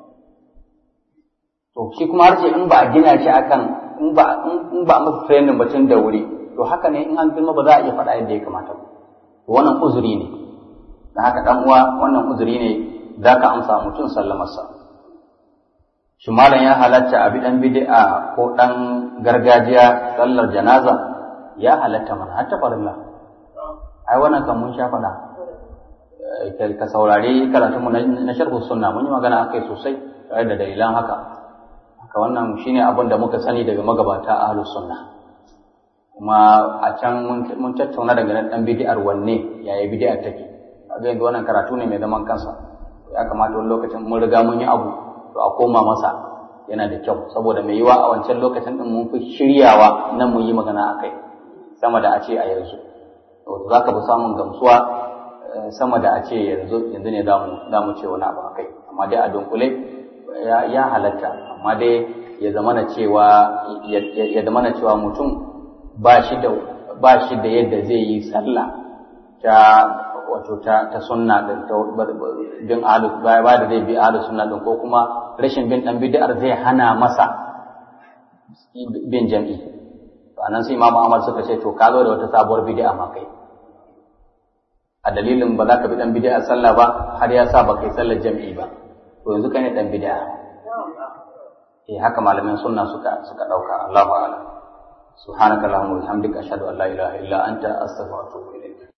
to shi kuma harshe in ba a gina shi akan in ba in ba a masa training ba tun da wuri to haka ne in an girma ba za a iya faɗa yadda ya kamata ba to wannan uzuri ne da haka dan uwa wannan uzuri ne za ka amsa mutum sallamarsa shi malam ya halatta a bi dan bid'a ko dan gargajiya sallar janaza ya halatta mana har ta farilla ai wannan kan mun sha faɗa ka saurari karatun mu na sharhu sunna mun yi magana akai sosai tare da dalilan haka haka wannan shine abin da muka sani daga magabata ahlus sunna kuma a can mun tattauna daga dan bid'ar wanne yaya bid'ar take kaga yanzu wannan karatu ne mai zaman kansa ya kamata wani lokacin mun riga mun yi abu to a koma masa yana da kyau saboda mai yiwa a wancan lokacin din mun fi shiryawa nan mun yi magana akai sama da a ce a yanzu to za ka fi samun gamsuwa sama da a ce yanzu yanzu ne za mu ce wani abu akai amma dai a dunkule ya halatta amma dai ya zamana cewa ya zamana cewa mutum ba shi da ba shi da yadda zai yi sallah ta wato ta ta sunna din ta bin ahlus ba da zai bi ahlus sunna din ko kuma rashin bin dan bid'ar zai hana masa bin jam'i to anan sai Imam Ahmad suka ce to ka zo da wata sabuwar bid'a ma kai a dalilin ba za ka bi dan bid'a sallah ba har ya sa ba kai sallar jam'i ba to yanzu kai ne dan bid'a eh haka malamin sunna suka suka dauka Allahu a'lam subhanakallahumma wa bihamdika ashhadu an la ilaha illa anta astaghfiruka wa atubu ilayk